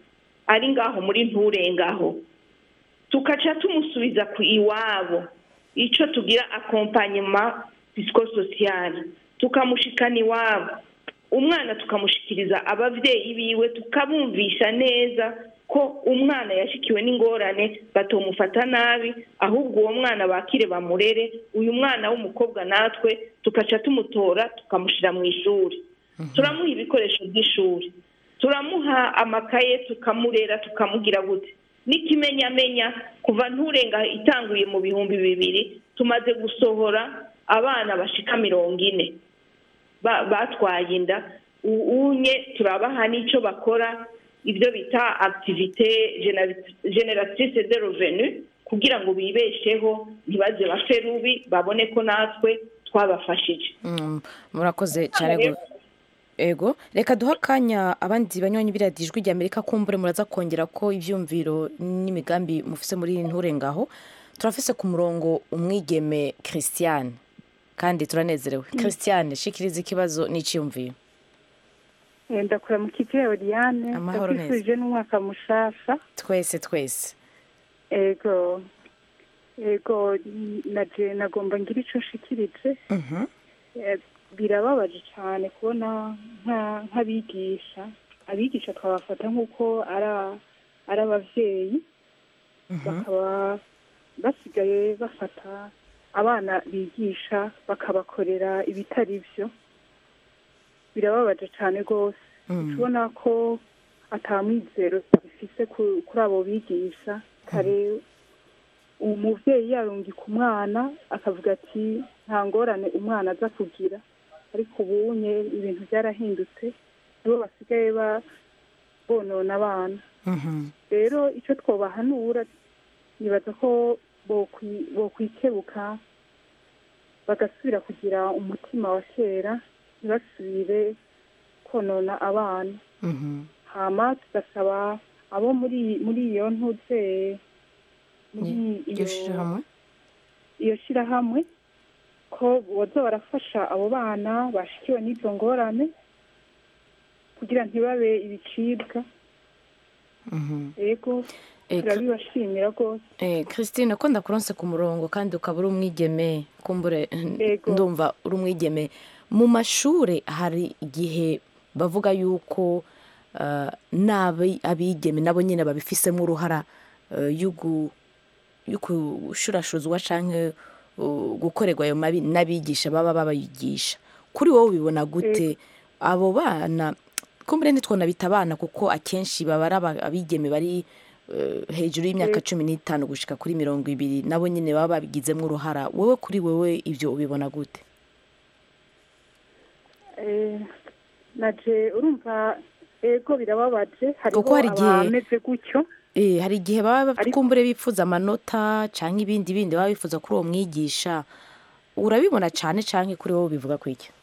ari ngaho muri nturengaho tukaca tumusubiza ku iwabo icyo tugira akompanyema psikososiyali tukamushikana iwabo umwana tukamushikiriza ababyeyi biwe tukabumvisha neza ko umwana yashikiwe n'ingorane batomufata nabi ahubwo uwo mwana bakire bamurere uyu mwana w'umukobwa natwe tukaca tumutora tukamushyira mu ishuri turamuha ibikoresho by'ishuri turamuha amakaye tukamurera tukamugira gute n'ikimenyamenya kuva nturenga itanguye mu bihumbi bibiri tumaze gusohora abana bashika mirongo ine ba- batwaye inda U- unye turabaha n'icyo bakora ibyo bita activite generatrice de revenu kugira ngo bibesheho ntibaze bapfe rubi babone ko natwe twabafashije Mm, murakoze cyane Rero- go- ego reka duhe akanya abandi banywanyi b'iradiyo ijwi rya amerika kumbure muraza kongera ko ibyumviro n'imigambi mufise muri nturengaho turafise ku murongo umwigeme christiane kandi turanezerewe christiane shikiriza ikibazo n'icyiyumviro ndakura mu kipe ya oriyane Amahoro neza. ndakwifurije n'umwaka mushasha twese twese ego ego naje nagomba ngira ico nshikirije Mhm. Eh, birababaje cyane kubona nka- nk'abigisha abigisha twabafata nk'uko ara- ari abavyeyi bakaba basigaye bafata abana bigisha bakabakorera ibitari byo birababaje cyane rwose Mm. tubona ko atamwizero bifise ku- kuri abo bigisha kare umuvyeyi yarungika umwana akavuga ati nta ngorane umwana aza kugira ariko ubunye ibintu byarahindutse nibo basigaye ba- bonona abana Mhm. rero icyo twobahanura nibaza ko bokwi- bokwikebuka bagasubira kugira umutima wa kera ntibasubire konona abana Mhm. hama tugasaba abo muri muri iyo ntuze muri iryo iyo shirahamwe iyo shirahamwe ko boza barafasha abo bana bashikiwe n'izo ngorane kugira ntibabe ibicibwa Mhm. yego Eka. turabibashimira rwose Eh, Christine ko ndakuronse ku murongo kandi ukaba uri umwigeme kumbure Yego. ndumva uri umwigeme mu mashuri hari igihe bavuga yuko uh, nabi abigeme nabo nyine babifisemo uruhara uh, yugu yukushurashuzwa canke uh, gukorerwa ayo mabi n'abigisha baba babayigisha kuri wowe ubibona gute abo bana kumbure ntitwonabita abana kuko akenshi baba ari aba- abigeme bari eh, hejuru y'imyaka cumi n'itanu gushika kuri mirongo ibiri nabo nyine baba babigizemo uruhara wowe kuri wowe ibyo ubibona gute Eh, naje urumva ego birababaje hariho Kuko hari igihe- abameze gutyo Eh, hari igihe baba bafite kumbure bifuza amanota cyangwa ibindi bindi baba bifuza kuri uwo mwigisha urabibona cyane cyane kuri wowe bivuga ku iki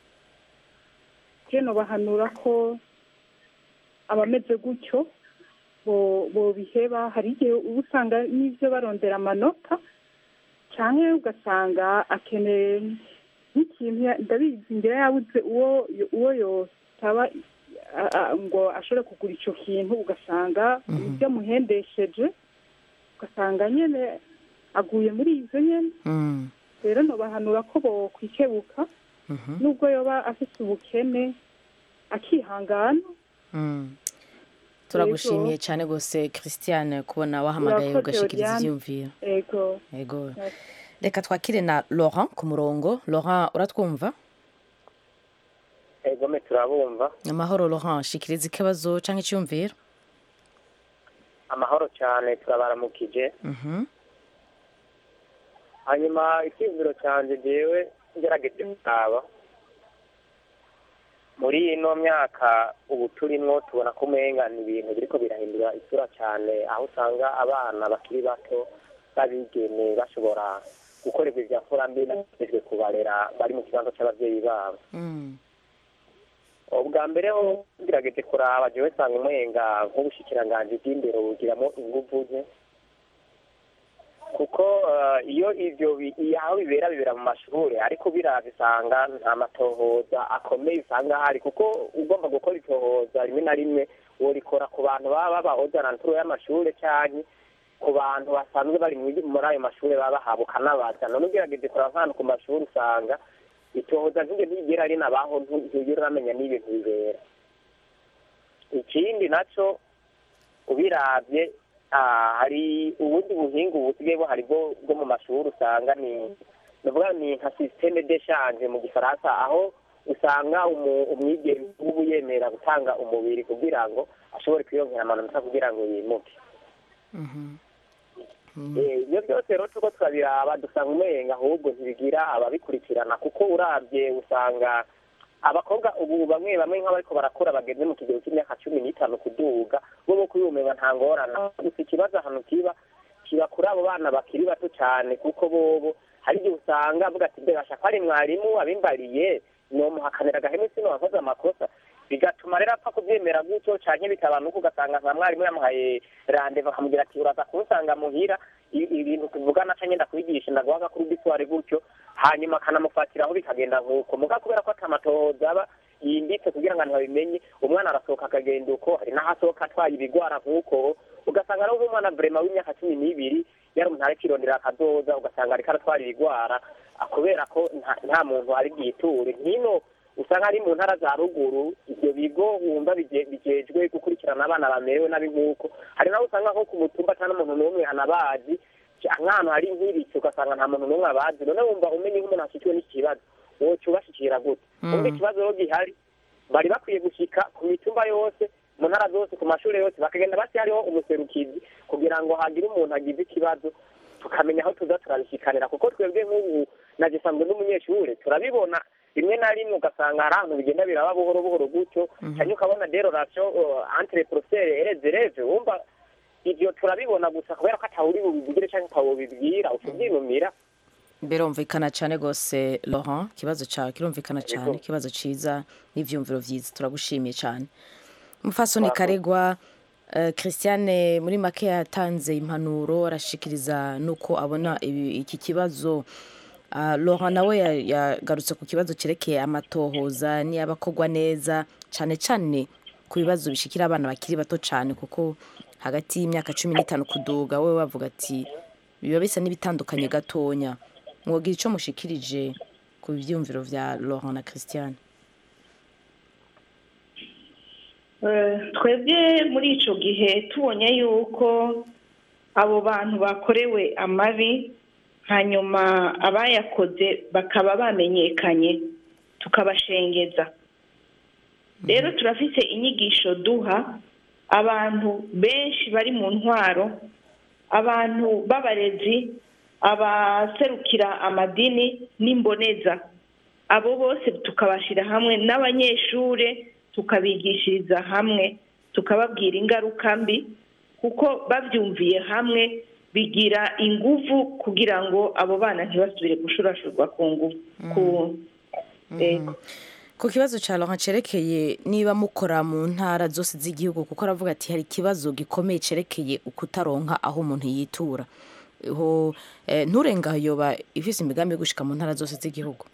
keno bahanura ko abameze gutyo bo bobiheba hari igihe uba usanga n'ibyo barondera amanota cyangwa ugasanga akeneye nk'ikintu ya- ndabizi ngira yabuze uwo uwo yosaba a- a- ngo ashobore kugura icyo kintu ugasanga ibyo amuhendesheje ugasanga nyine aguye muri ibyo nyine Mm, rero ntubahanura ko bokwikebuka mhm, nubwo yoba afite ubukene akihangana mm. turagushimiye cyane rwose christiane kubona wahamagaye Urakoze, ugashikiriza Oriane. ibyiyumviro ego yego reka twakire na laurent ku murongo laurent uratwumva egome turabumva amahoro laurent shikiriza ikibazo cyangwa icyumviro amahoro cyane turabaramukije Mhm, hanyuma icyizero cyanjye ngewe ngerageje gusaba muri ino myaka ubu turimo tubona ko umenga ni ibintu biriko birahindura isura cyane aho usanga abana bakiri bato b'abigeme bashobora gukorerwa ibya mbi n'abajejwe kubarera bari mu kibanza cy'ababyeyi babo mm, ubwa mbere ho ngerageje kuraba jewe nsanga umenga nk'ubushikiranganji bw'imbere bugiramo inguvu ze kuko eh, iyo ivyo bi- iyo aho bibera bibera mu mashuri ariko biravye usanga nta matohoza akomeye usanga ahari kuko ugomba gukora itohoza rimwe na rimwe worikora ku bantu baba babahoza na nturo y'amashure canke ku bantu basanzwe bari muri muri ayo mashure baba bahawe ukanabaza none ugerageje kuraba nk'ahantu ku mashuri usanga itohoza nk'iryo ntigera rinabaho ntu- ntugera uramenya n'ibintu bibera ikindi naco ubiravye ah, hari ubundi buhinga ubu busigaye buhari bwo bwo mu mashuri usanga ni navuga ni nka systeme d'échange mu gifaransa aho usanga umu- umwigeme uba yemera gutanga umubiri kugira ngo ashobore kwiyongera amanota kugira ngo yimuke Eh, ibyo byose rero turiko turabiraba dusanga umenga ahubwo ntibigira ababikurikirana kuko uravye usanga abakobwa ubu bamwe bamwe nk'abariko barakura bageze mu kigero cy'imyaka cumi n'itanu kuduga bo bo kuyumenga nta ngorane gusa ikibazo ahantu kiba kiba kuri abo bana bakiri bato cyane kuko bobo hari igihe usanga avuga ati mbe bashaka ari mwarimu abimbariye nomuhakanira agahemu sino wakoze amakosa bigatuma rero apfa kubyemera gutyo canke bitabanuka ugasanga nka mwarimu yamuhaye randeva akamubwira ati uraza kunsanga muhira i- ibintu tuvugana canke ndakwigisha ndaguha agakuru gisware gutyo hanyuma akanamufatiraho bikagenda nk'uko muga kubera ko atamatohoza aba yimbitse kugira ngo abantu babimenye umwana arasohoka akagenda uko hari n'aho asohoka atwaye ibigwara nk'uko ugasanga ari nk'umwana vrema w'imyaka cumi n'ibiri yari umuntu ariko irondera akazoza ugasanga ariko aratwara ibigwara ah, kubera ko nta- nta muntu ari bwiture nkino usanga ari mu ntara za ruguru ibyo bigo wumva bije- bijejwe gukurikirana abana bamerewe nabi nk'uko hari naho usanga nko ku mutumba cyangwa umuntu n'umwe anabazi ca- nk'ahantu hari nk'ibiki ugasanga nta muntu n'umwe abazi none wumva umenye nk'umuntu ashikiwe n'iki kibazo woca ubashikira gute Mm. wumva ikibazo rero gihari bari bakwiye gushika ku mitumba yose mu ntara zose ku mashuri yose bakagenda basi hariho umuserukizi kugira ngo hagire umuntu agize ikibazo tukamenya aho tuza turabishikanira kuko twebwe nk'ubu nagisanzwe n'umunyeshuri turabibona rimwe na rimwe ugasanga hari ahantu bigenda biraba buhoro buhoro gutyo cyane ukabona derorasiyo entre professeur ereze reze wumva ivyo turabibona gusa kubera ko atawuri bubivugire cyangwa atawubibwira utubyinumira birumvikana cyane rwose laurent ikibazo cyawe kirumvikana cyane ikibazo cyiza n'ibyumviro byiza turagushimiye cyane umufasoni karegwa eh, christiane muri make yatanze impanuro arashikiriza n'uko abona ibi- iki kibazo Ah, laurent nawe ya- yagarutse ku kibazo cyerekeye amatohoza niyabakorwa neza cyane cyane ku bibazo bishikira abana bakiri bato cyane kuko hagati y'imyaka cumi n'itanu kuduga we bavuga ati biba bisa n'ibitandukanye gatonya mwogira icyo mushikirije ku byiyumviro bya laurent na christiane Eh, twebwe muri ico gihe tubonye yuko abo bantu bakorewe amabi hanyuma abayakoze bakaba bamenyekanye tukabashengeza rero turafise inyigisho duha abantu benshi bari mu ntwaro abantu b'abarezi abaserukira amadini n'imboneza abo bose tukabashyira hamwe n'abanyeshure tukabigishiriza hamwe tukababwira ingaruka mbi kuko babyumviye hamwe bigira inguvu kugira ngo abo bana ntibasubire gushurashurwa ku nguvu ku Ego. ku kibazo cya laurent cyerekeye niba mukora mu ntara zose z'igihugu kuko aravuga ati hari ikibazo gikomeye cyerekeye ukutaronka aho umuntu yitura ho eh, nturenga yoba ifise imigambi yo gushika mu ntara zose z'igihugu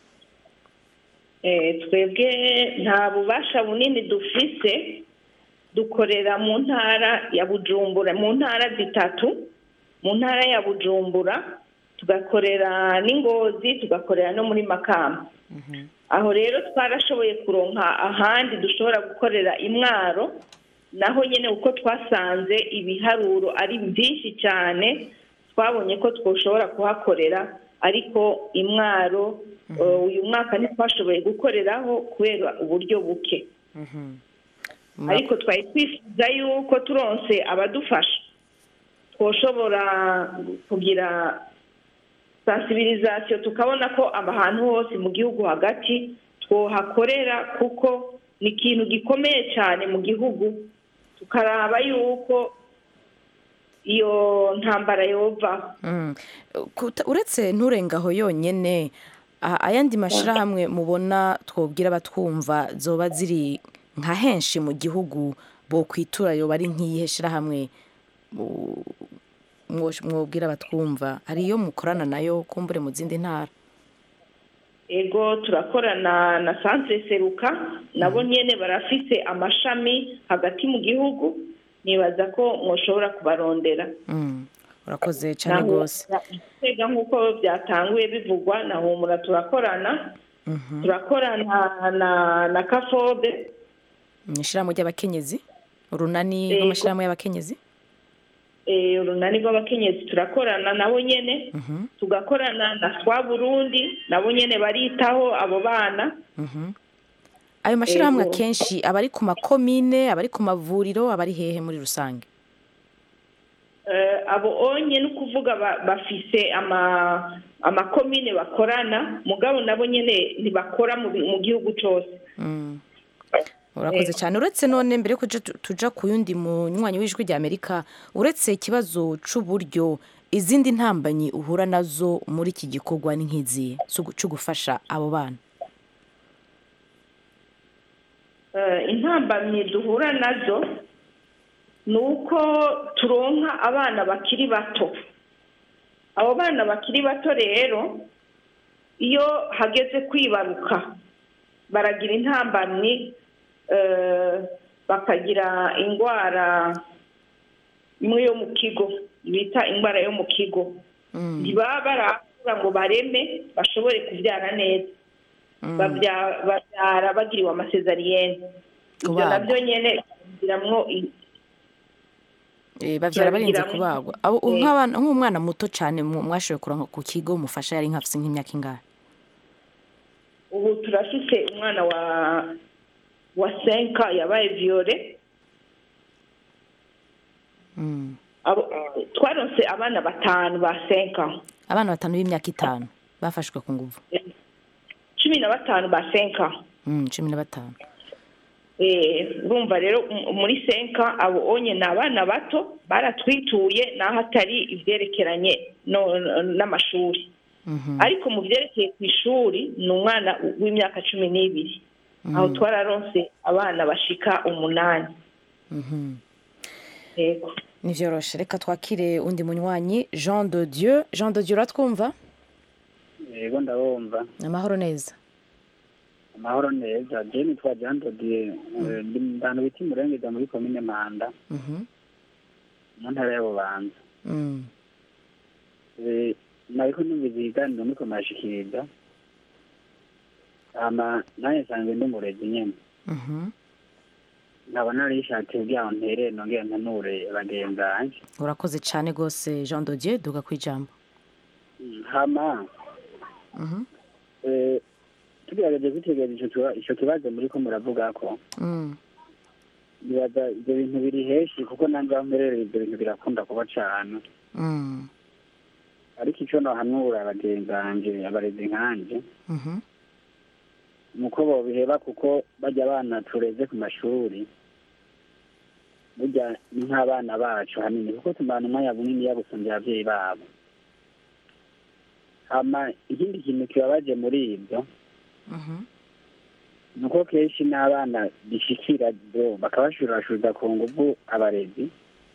Eh, twebwe nta bubasha bunini dufise dukorera mu ntara ya bujumbura mu ntara zitatu mu ntara ya bujumbura tugakorera n'ingozi tugakorera no muri makamba aho rero twarashoboye kuronka ahandi dushobora gukorera imwaro naho nyine uko twasanze ibiharuro ari byinshi cyane twabonye ko twoshobora kuhakorera ariko imwaro eh, uyu mwaka ntitwashoboye gukoreraho kubera uburyo buke ariko twari twifuza yuko turonse abadufasha twoshobora kugira sensibilisation tukabona ko ahantu hose mu gihugu hagati twohakorera kuko ni ikintu gikomeye cyane mu gihugu tukaraba yuko iyo ntambara yovaho Mm. Kuta- uretse nturengaho yonyene a- ayandi mashirahamwe mubona twobwira abatwumva zoba ziri nka henshi mu gihugu bo kwitura yoba ari nk'iyihe shirahamwe mu- mwo- mwobwira batwumva hari iyo mukorana nayo kumbure mu zindi ntara ego turakorana na centre seruka nabo nyene barafise amashami hagati mu gihugu nibaza ko mwoshobora kubarondera Mm, urakoze cyane Naho- rwose Tega nk'uko byatanguye bivugwa na humura turakorana Mhm. turakorana na na kafobe mu ishyirahamwe ry'abakenyezi urunani Yego. rw'amashyirahamwe y'abakenyezi eh, urunani rw'abakenyezi turakorana nabo nyene Mhm, tugakorana na swa burundi nabo nyene baritaho abo bana mhm. ayo mashyirahamwe Yego. akenshi aba ari ku makomine aba ari ku mavuriro aba ari hehe muri rusange Eh, abo onye ni ukuvuga ba- bafise ama amakomine bakorana mugabo nabo nyene ntibakora mu bi- mu gihugu cose Mm. urakoze Yego. cyane uretse none mbere yuko tuja- tuja ku yundi munywanyi w'ijwi rya amerika uretse ikibazo c'uburyo izindi ntambanyi uhura nazo muri iki gikorwa ni nk'izihe zo- cyo gufasha abo bana Eh, intambamyi duhura nazo ni uko turonka abana bakiri bato abo bana bakiri bato rero iyo hageze kwibaruka baragira intambamyi eh, bakagira indwara imwe yo mu kigo bita indwara yo mu kigo ntibaba barakura ngo bareme bashobore kubyara neza babya- babyara bagiriwe amasezariyene ibyo Kubagwa. nabyo nyene bigiramwo i- Eh, bavyara barinze Turabigiramo. kubagwa abo Eh. nk'abana nk'umwana muto cyane mu- mwashoboye kuronka ku kigo mufasha yari nkafise nk'imyaka ingahe ubu turafise umwana wa wa senka yabaye viole Mm. Abo- twaronse abana batanu ba senka abana batanu b'imyaka itanu bafashwe ku nguvu cumi na batanu ba senka Mm, cumi na batanu Eh, urumva rero m- muri senka abo onye ni abana bato baratwituye naho atari ivyerekeranye no- no- n'amashuri Mhm. ariko mu vyerekeye ku ishuri ni umwana w'imyaka cumi n'ibiri aho Mm. twararonse abana bashika umunani Mhm. yego nivyoroshe reka twakire undi munywanyi jean de dieu jean de dieu uratwumva yego ndabumva amahoro neza amahoro neza je nitwa jean dodier ndi mu bantu bita imurengeza muri komine manda Mhm. mu ntara ya bubanza Mm. Eh, nariko numvise ibiganiro muriko murashikiriza hama naye nsanzwe ndi umurezi nyene Mhm. nkaba narishatse kugira ngo ntere nongere mpanure bagenzi banje urakoze cyane rwose jean de dieu duga ku ijambo Mm, hama Mhm. eh, tugerageje kwitegereza ico kiba- ico kibazo muriko muravugako Mm. nibaza ibyo bintu biri henshi kuko nanjye aho mperereye ibyo bintu birakunda kuba cane Mm. ariko ico nohanura bagenzi banje abarezi nkanje Mhm. nuko bobiheba kuko bajya abana tureze ku mashuri burya ni nk'abana bacu hanini kuko tumana umwanya munini yabusumvye abavyeyi babo hama ikindi kintu kibabaje muri ibyo Mhm. nuko kenshi n'abana bishikira byo bakabashurashuza ku nguvu abarezi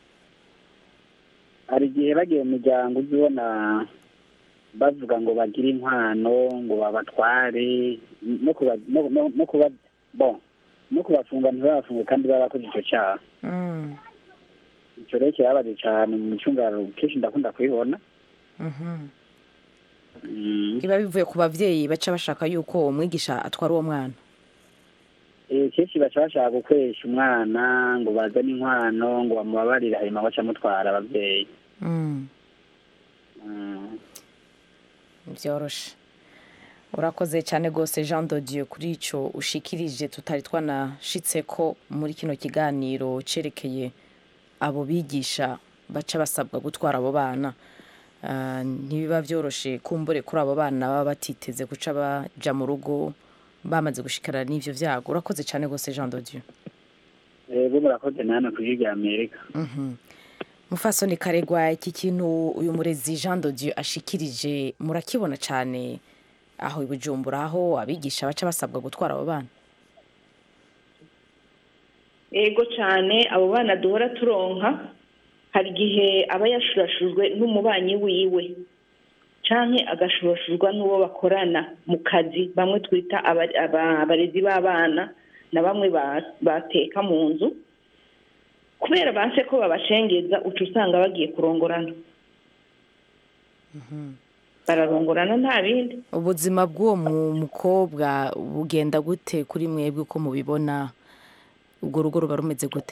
hari igihe bagiye mu miryango uzibona bavuga ngo bagire inkwano ngo babatware no kuba no, no, no kuba bon no kubafunga ntibabafunge kandi barakoze ico caha Mm. ico rero kirababaje cane mu micungararo kenshi ndakunda kubibona Mhm. Mm. biba bivuye ku bavyeyi baca bashaka yuko umwigisha atwara uwo mwana Eh, kenshi baca bashaka gukoresha umwana ngo bazane inkwano ngo bamubabarire hanyuma baca mutwara abavyeyi Mm. Mm. byoroshe urakoze cyane rwose jean de dieu kuri icyo ushikirije tutari twanashitse ko muri kino kiganiro cyerekeye abo bigisha baca basabwa gutwara abo bana Ah, ntibiba byoroshe kumbure kuri abo bana baba batiteze guca baja mu rugo bamaze gushikara n'ivyo vyago urakoze cyane rwose jean de dieu Ego murakoze nana ku rya Amerika. Mhm. mufasoni karegwa iki kintu uyu murezi jean de dieu ashikirije murakibona cyane aho i bujumbura aho abigisha baca basabwa gutwara abo bana yego cyane abo bana duhora turonka hari igihe aba yashurashujwe n'umubanyi wiwe canke agashurashurwa n'uwo bakorana mu kazi bamwe twita aba- aba- abarezi b'abana na bamwe ba- bateka mu nzu kubera banse ko babashengeza uca usanga bagiye kurongorana bararongorana nta bindi ubuzima bw'uwo mu- mukobwa bugenda gute kuri mwebwe uko mubibona urwo rugo ruba rumeze gute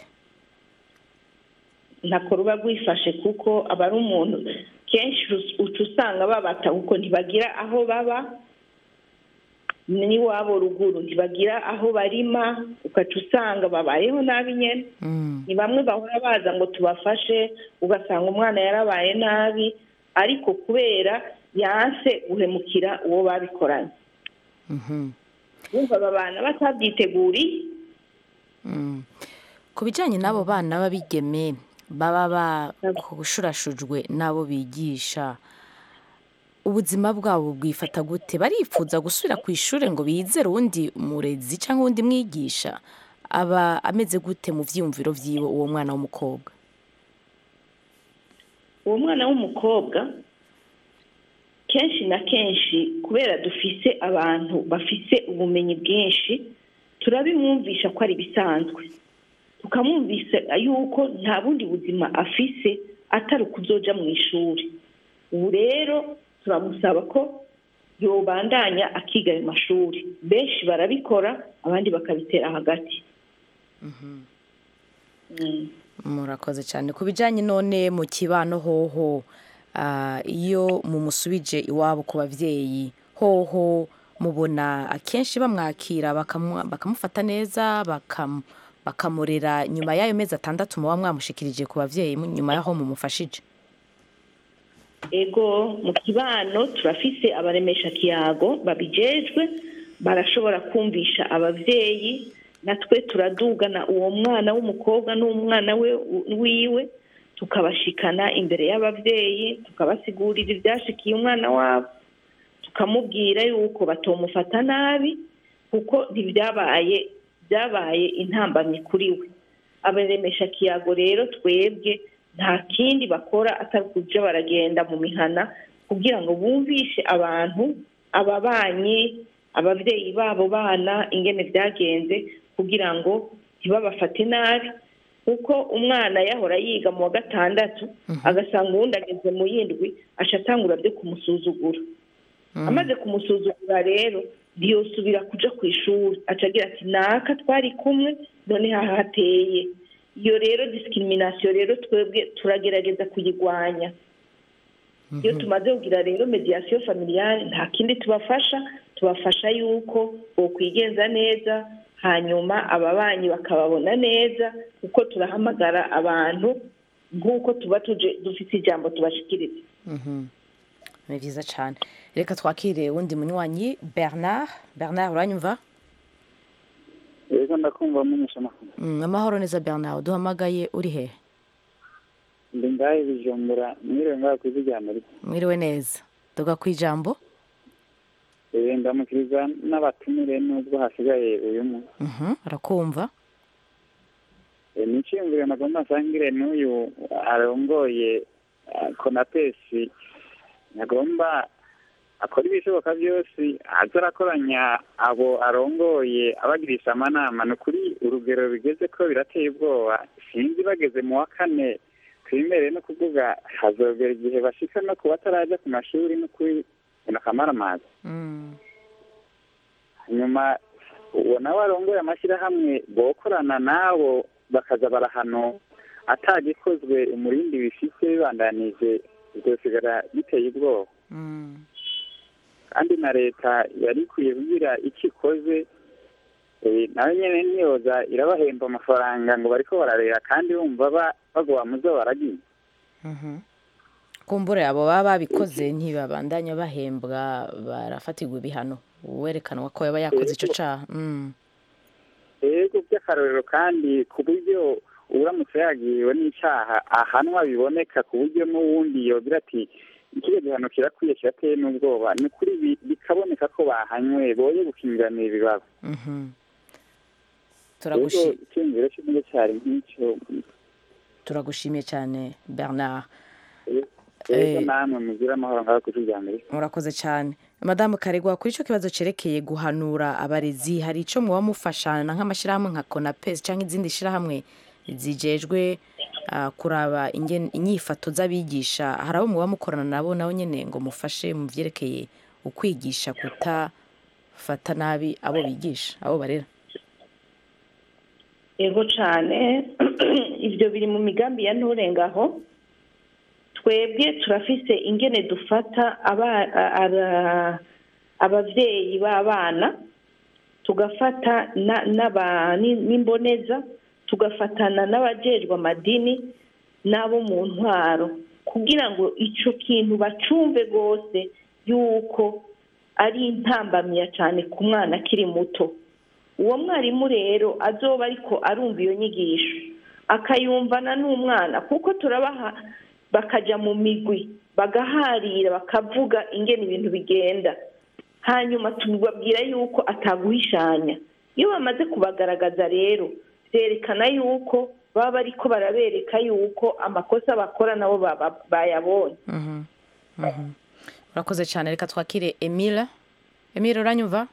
ntako ruba rwifashe kuko aba ari umuntu kenshi us- uca usanga babata kuko ntibagira aho baba n'iwabo ruguru ntibagira aho barima ugaca usanga babayeho nabi nyine ni bamwe bahora baza ngo tubafashe ugasanga umwana yarabaye nabi ariko kubera yanse guhemukira uwo babikoranye bumva aba bana batabyiteguriye Mm. ku bijyanye n'abo bana b'abigeme baba bakushurashujwe n'abo bigisha ubuzima bwabo bwifata gute barifuza gusubira ku ishuri ngo bizere uwundi murezi cyangwa uwundi mwigisha aba ameze gute mu byiyumviro byiwe uwo mwana w'umukobwa uwo mwana w'umukobwa kenshi na kenshi kubera dufise abantu bafise ubumenyi bwinshi turabimwumvisha ko ari ibisanzwe tukamwumvisa yuko nta bundi buzima afise atari ukuzoja mu ishuri ubu rero turamusaba ko yobandanya akiga ayo mashuri benshi barabikora abandi bakabitera hagati Mm. murakoze cyane ku bijyanye none mu kibano hoho ah, iyo mumusubije iwabo ku babyeyi hoho mubona akenshi bamwakira bakamu- bakamufata neza bakam- bakamurera nyuma y'ayo mezi atandatu muba mwamushikirije ku babyeyi mu- nyuma y'aho mumufashije ego mu kibano turafise abaremesha kiyago babijejwe barashobora kumvisha abavyeyi natwe turadugana uwo mwana w'umukobwa n'umwana we wiwe tukabashikana imbere y'abavyeyi tukabasigurira ivyashikiye umwana wabo tukamubwira yuko batomufata nabi kuko ntibyabaye byabaye intambamyi kuri we abaremesha kiyago rero twebwe nta kindi bakora atari kuja baragenda mu mihana kugira ngo bumvishe abantu ababanyi abavyeyi babo bana ingene byagenze kugira ngo ntibabafate nabi kuko umwana yahora yiga mu wa gatandatu agasanga uwundi ageze mu yindwi aca atangura byo kumusuzugura amaze kumusuzugura rero ntiyosubira kuja ku ishuri aca agira ati naka twari kumwe none hahateye iyo rero discrimination rero twebwe turagerageza kuyigwanya iyo tumaze kugira rero mediation familiale nta kindi tubafasha tubafasha yuko bokwigenza neza hanyuma ababanyi bakababona neza kuko turahamagara abantu nk'uko tuba tuje dufite ijambo tubashikiriza Mhm. ni byiza cyane reka twakire uwundi munywanyi bernard bernard uranyumva yego ndakumva mumenyesha amakuru Mm, amahoro neza bernard duhamagaye uri hehe ndi ngahe bijumbura mwiriwe ngaho ku isi rya amerika mwiriwe neza tuga ku ijambo Eh, ndamukiriza n'abatumire nubwo hasigaye uyu munsi Mhm, arakumva Eh, ni iciyumviro nagomba nsangire n'uyu arongoye ah, konapesi nagomba akora ibishoboka byose aza arakoranya abo arongoye abagirisha amanama ni ukuri urugero bigeze ko birateye ubwoba sinzi bageze mu wa kane twimere no kuvuga hazogera igihe bashika no ku bataraja ku mashuri no kuri ino kamaramazi nyuma uwo nawe arongoye amashyirahamwe bokorana n'abo bakaza barahano atagikozwe umurindi bifite bibandanije bizosigara biteye ubwoba kandi na leta yari ikwiye kugira icyo ikoze eh, nayo nyene ntiyoza irabahemba amafaranga ngo bariko bararera kandi bumva ba- bagoba muzo baragiye Mhm. kumbure abo baba babikoze ntibabandanya bahembwa barafatirwa ibihano uwerekanwa ko yaba yakoze icyo caha Mm. yego by'akarorero kandi ku buryo uramutse yagiriwe n'icyaha ahanwa biboneka ku buryo n'uwundi yogira ati ikiriya gihano kirakwiye kirateye n'ubwoba ni ukuri bi- bikaboneka ko bahanywe boye gukingiranira ibibazo Mhm. rero turagushi icyumviro cy'umwe cyari nk'icyo turagushimiye cyane bernard rero namwe mugire amahoro ngaho kuri rya mbere murakoze cyane madamu karegwa kuri icyo kibazo cyerekeye guhanura abarezi hari icyo muba mufashana nk'amashyirahamwe nka konapesi cyangwa izindi shyirahamwe zijejwe ah, kuraba ingen- inyifato z'abigisha hari abo muba mukorana nabo nabo nyine ngo mufashe mu byerekeye ukwigisha kutafata nabi abo bigisha abo barera yego cyane ibyo biri mu migambi ya nturengaho twebwe turafise ingene dufata aba- a- ara- abavyeyi b'abana tugafata na- n'aba- ni- n'imboneza tugafatana n'abajejwe amadini n'abo mu ntwaro kugira ngo ico kintu bacumve rwose yuko ari intambamya cyane ku mwana akiri muto uwo mwarimu rero azoba ariko arumva iyo nyigisho akayumvana n'umwana kuko turabaha bakajya mu migwi bagaharira bakavuga ingene ibintu bigenda hanyuma tubabwira yuko ataguhishanya iyo bamaze kubagaragaza rero byerekana yuko baba bariko barabereka yuko amakosa bakora nabo baba- bayabonye Mhm. Mhm. urakoze cyane reka twakire emile emile uranyumva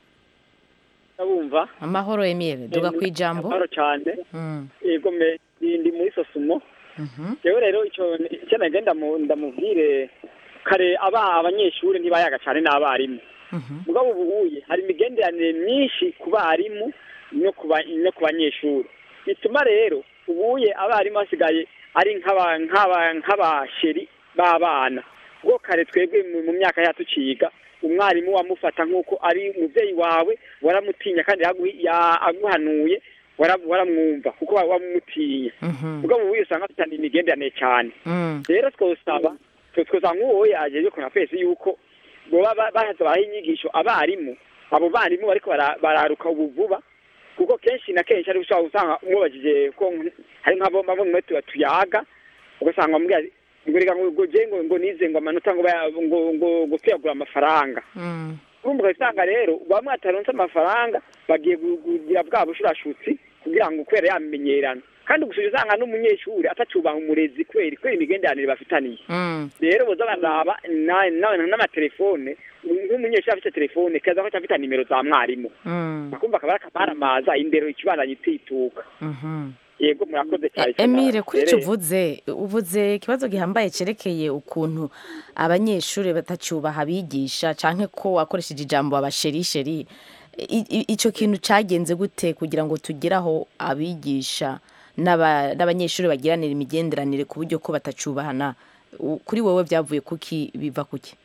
ndabumva amahoro emile duga ku ijambo amahoro cyane Mm. yego me ndi muri sosumo Mhm. rero rero icyo icyo nagenda ndamu- ndamubwire kare aba abanyeshuri ntibayaga cyane n'abarimu mugabo ubuhuye hari imigenderanire myinshi ku barimu no ku ba- no ku banyeshuri bituma rero ubuye abarimu basigaye ari nk'aba- nk'aba- nk'abasheri b'abana ubwo kare twebwe mu- mu myaka yacu tuciga umwarimu wamufata nk'uko ari umubyeyi wawe waramutinya kandi yaguhi- ya- aguhanuye wara- waramwumva kuko wa- wamutinya ubwo ubu usanga afitanye imigenderanire cyane Mm. rero twosaba twe twosaba nk'uwo yajeje ku mapesi yuko boba ba- bahaza baha inyigisho abarimu abo barimu bariko bara- bararuka ubu vuba kuko kenshi na kenshi ari ushobora usanga umubajije ko nk- hari nk'abo bamwe mwe tuba tuyaga ugasanga bamubwira ati, ngo reka ngo ngo je ngo ngo nize ngo amanota ngo baya- ngo ngo ngo tuyagura amafaranga Mm. urumva ugasanga rero bamwe bataronse amafaranga bagiye gu- kugira bwa bushurashutsi kugira ngo kubera yamenyerana kandi gusa usanga n'umunyeshuri atacubaha umurezi kweri kubera imigenderanire bafitaniye Mm. rero boza baraba na- na- n'amatelefone nk'umunyeshuri afite telefone kaza ko afite nimero za mwarimu Mm. akumva akaba akamaramaza indero ikibandanye itituka Mhm. yego murakoze cyane emile kuri icyo Rero- uvuze uvuze ikibazo gihambaye cyerekeye ukuntu abanyeshuri batacyubaha abigisha cyangwa ko wakoresheje ijambo abasherisheri I- i- icyo kintu cyagenze gute kugira ngo tugere aho abigisha n'aba- n'abanyeshuri bagiranira imigenderanire ku buryo ko batacyubahana U- kuri wowe byavuye kuki biva kuki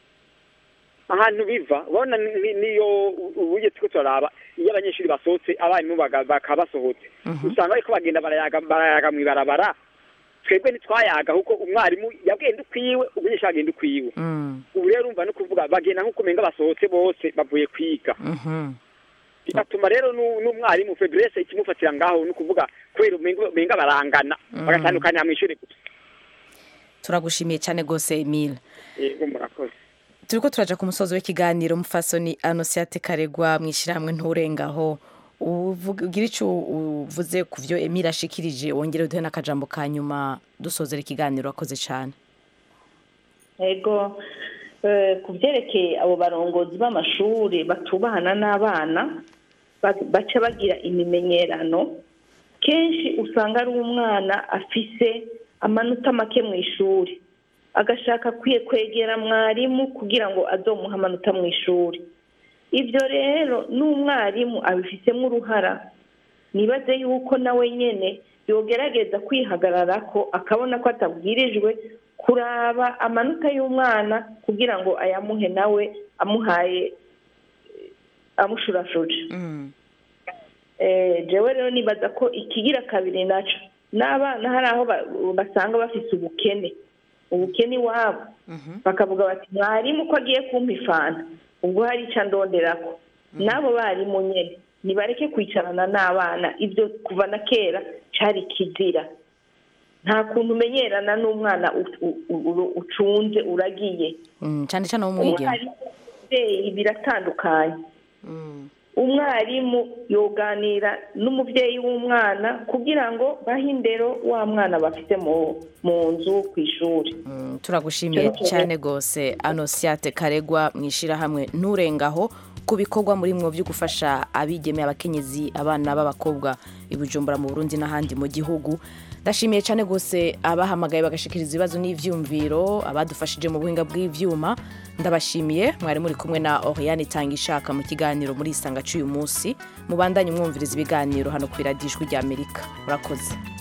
ahantu biva ubona ni- ni- niyo uburyo turiko turaraba iyo abanyeshuri basohotse abarimu baga- bakaba basohotse usanga bariko bagenda barayaga barayaga mw'ibarabara twebwe ntitwayaga kuko umwarimu yagenda ukwiwe umunyeshuri agenda ukwiwe Mm. ubu rero urumva no kuvuga bagenda nk'uko umenga basohotse bose bavuye kwiga Mhm. bigatuma rero nu- n'umwarimu febrese ikimufatira ngaho ni ukuvuga kubera umenga umenga barangana Mm. bagatandukanira mw'ishuri gusa turagushimiye cyane rwose emile yego murakoze turiko turaja ku musozi w'ikiganiro mufasoni anosiate karegwa mu ishyirahamwe nturengaho uvuga- ugira icyo uvuze ku byo emile ashikirije wongere uduhe n'akajambo ka nyuma dusozera ikiganiro wakoze cyane ego eh, ku byerekeye abo barongozi b'amashuri batubahana n'abana ba- baca bagira imimenyerano kenshi usanga ari umwana afise amanota make mu ishuri agashaka kwiye kwegera mwarimu kugira ngo azomuhe amanota mu ishuri ibyo rero n'umwarimu abifitemo uruhara nibaze yuko nawe nyine yogerageza kwihagarara ko akabona ko atabwirijwe kuraba amanota y'umwana kugira ngo ayamuhe nawe amuhaye eh, amushurashuje Eh, jewe rero nibaza ko ikigira kabiri naco n'abana hari aho ba- basanga bafise ubukene ubukene iwabo bakavuga bati mwarimu ko agiye kumpa ifanta ubwo hari icyo ndonderako n'abo barimu nyene nibareke kwicarana n'abana ibyo kuva na kera cari kizira nta kuntu umenyerana n'umwana u- u- u- ucunze uragiye Mm, cyane cyane wo mwigeme umwarimu umubyeyi biratandukanye umwarimu yoganira n'umubyeyi w'umwana kugira ngo bahe indero wa mwana bafite mu mu nzu ku ishuri turagushimiye Icyo ni cyo cyane rwose anosiate karegwa mu ishyirahamwe nturengaho ku bikorwa muri mwo byo gufasha abigemeye abakenyezi abana b'abakobwa i bujumbura mu burundi n'ahandi mu gihugu ndashimiye cyane rwose abahamagaye bagashikiriza ibibazo n'ibyumviro abadufashije mu buhinga bw'ibyuma ndabashimiye mwari muri kumwe na oriane itanga ishaka mu kiganiro muri isanga cy'uyu munsi mubandanye umwumviriza ibiganiro hano ku iradijwi ry'amerika murakoze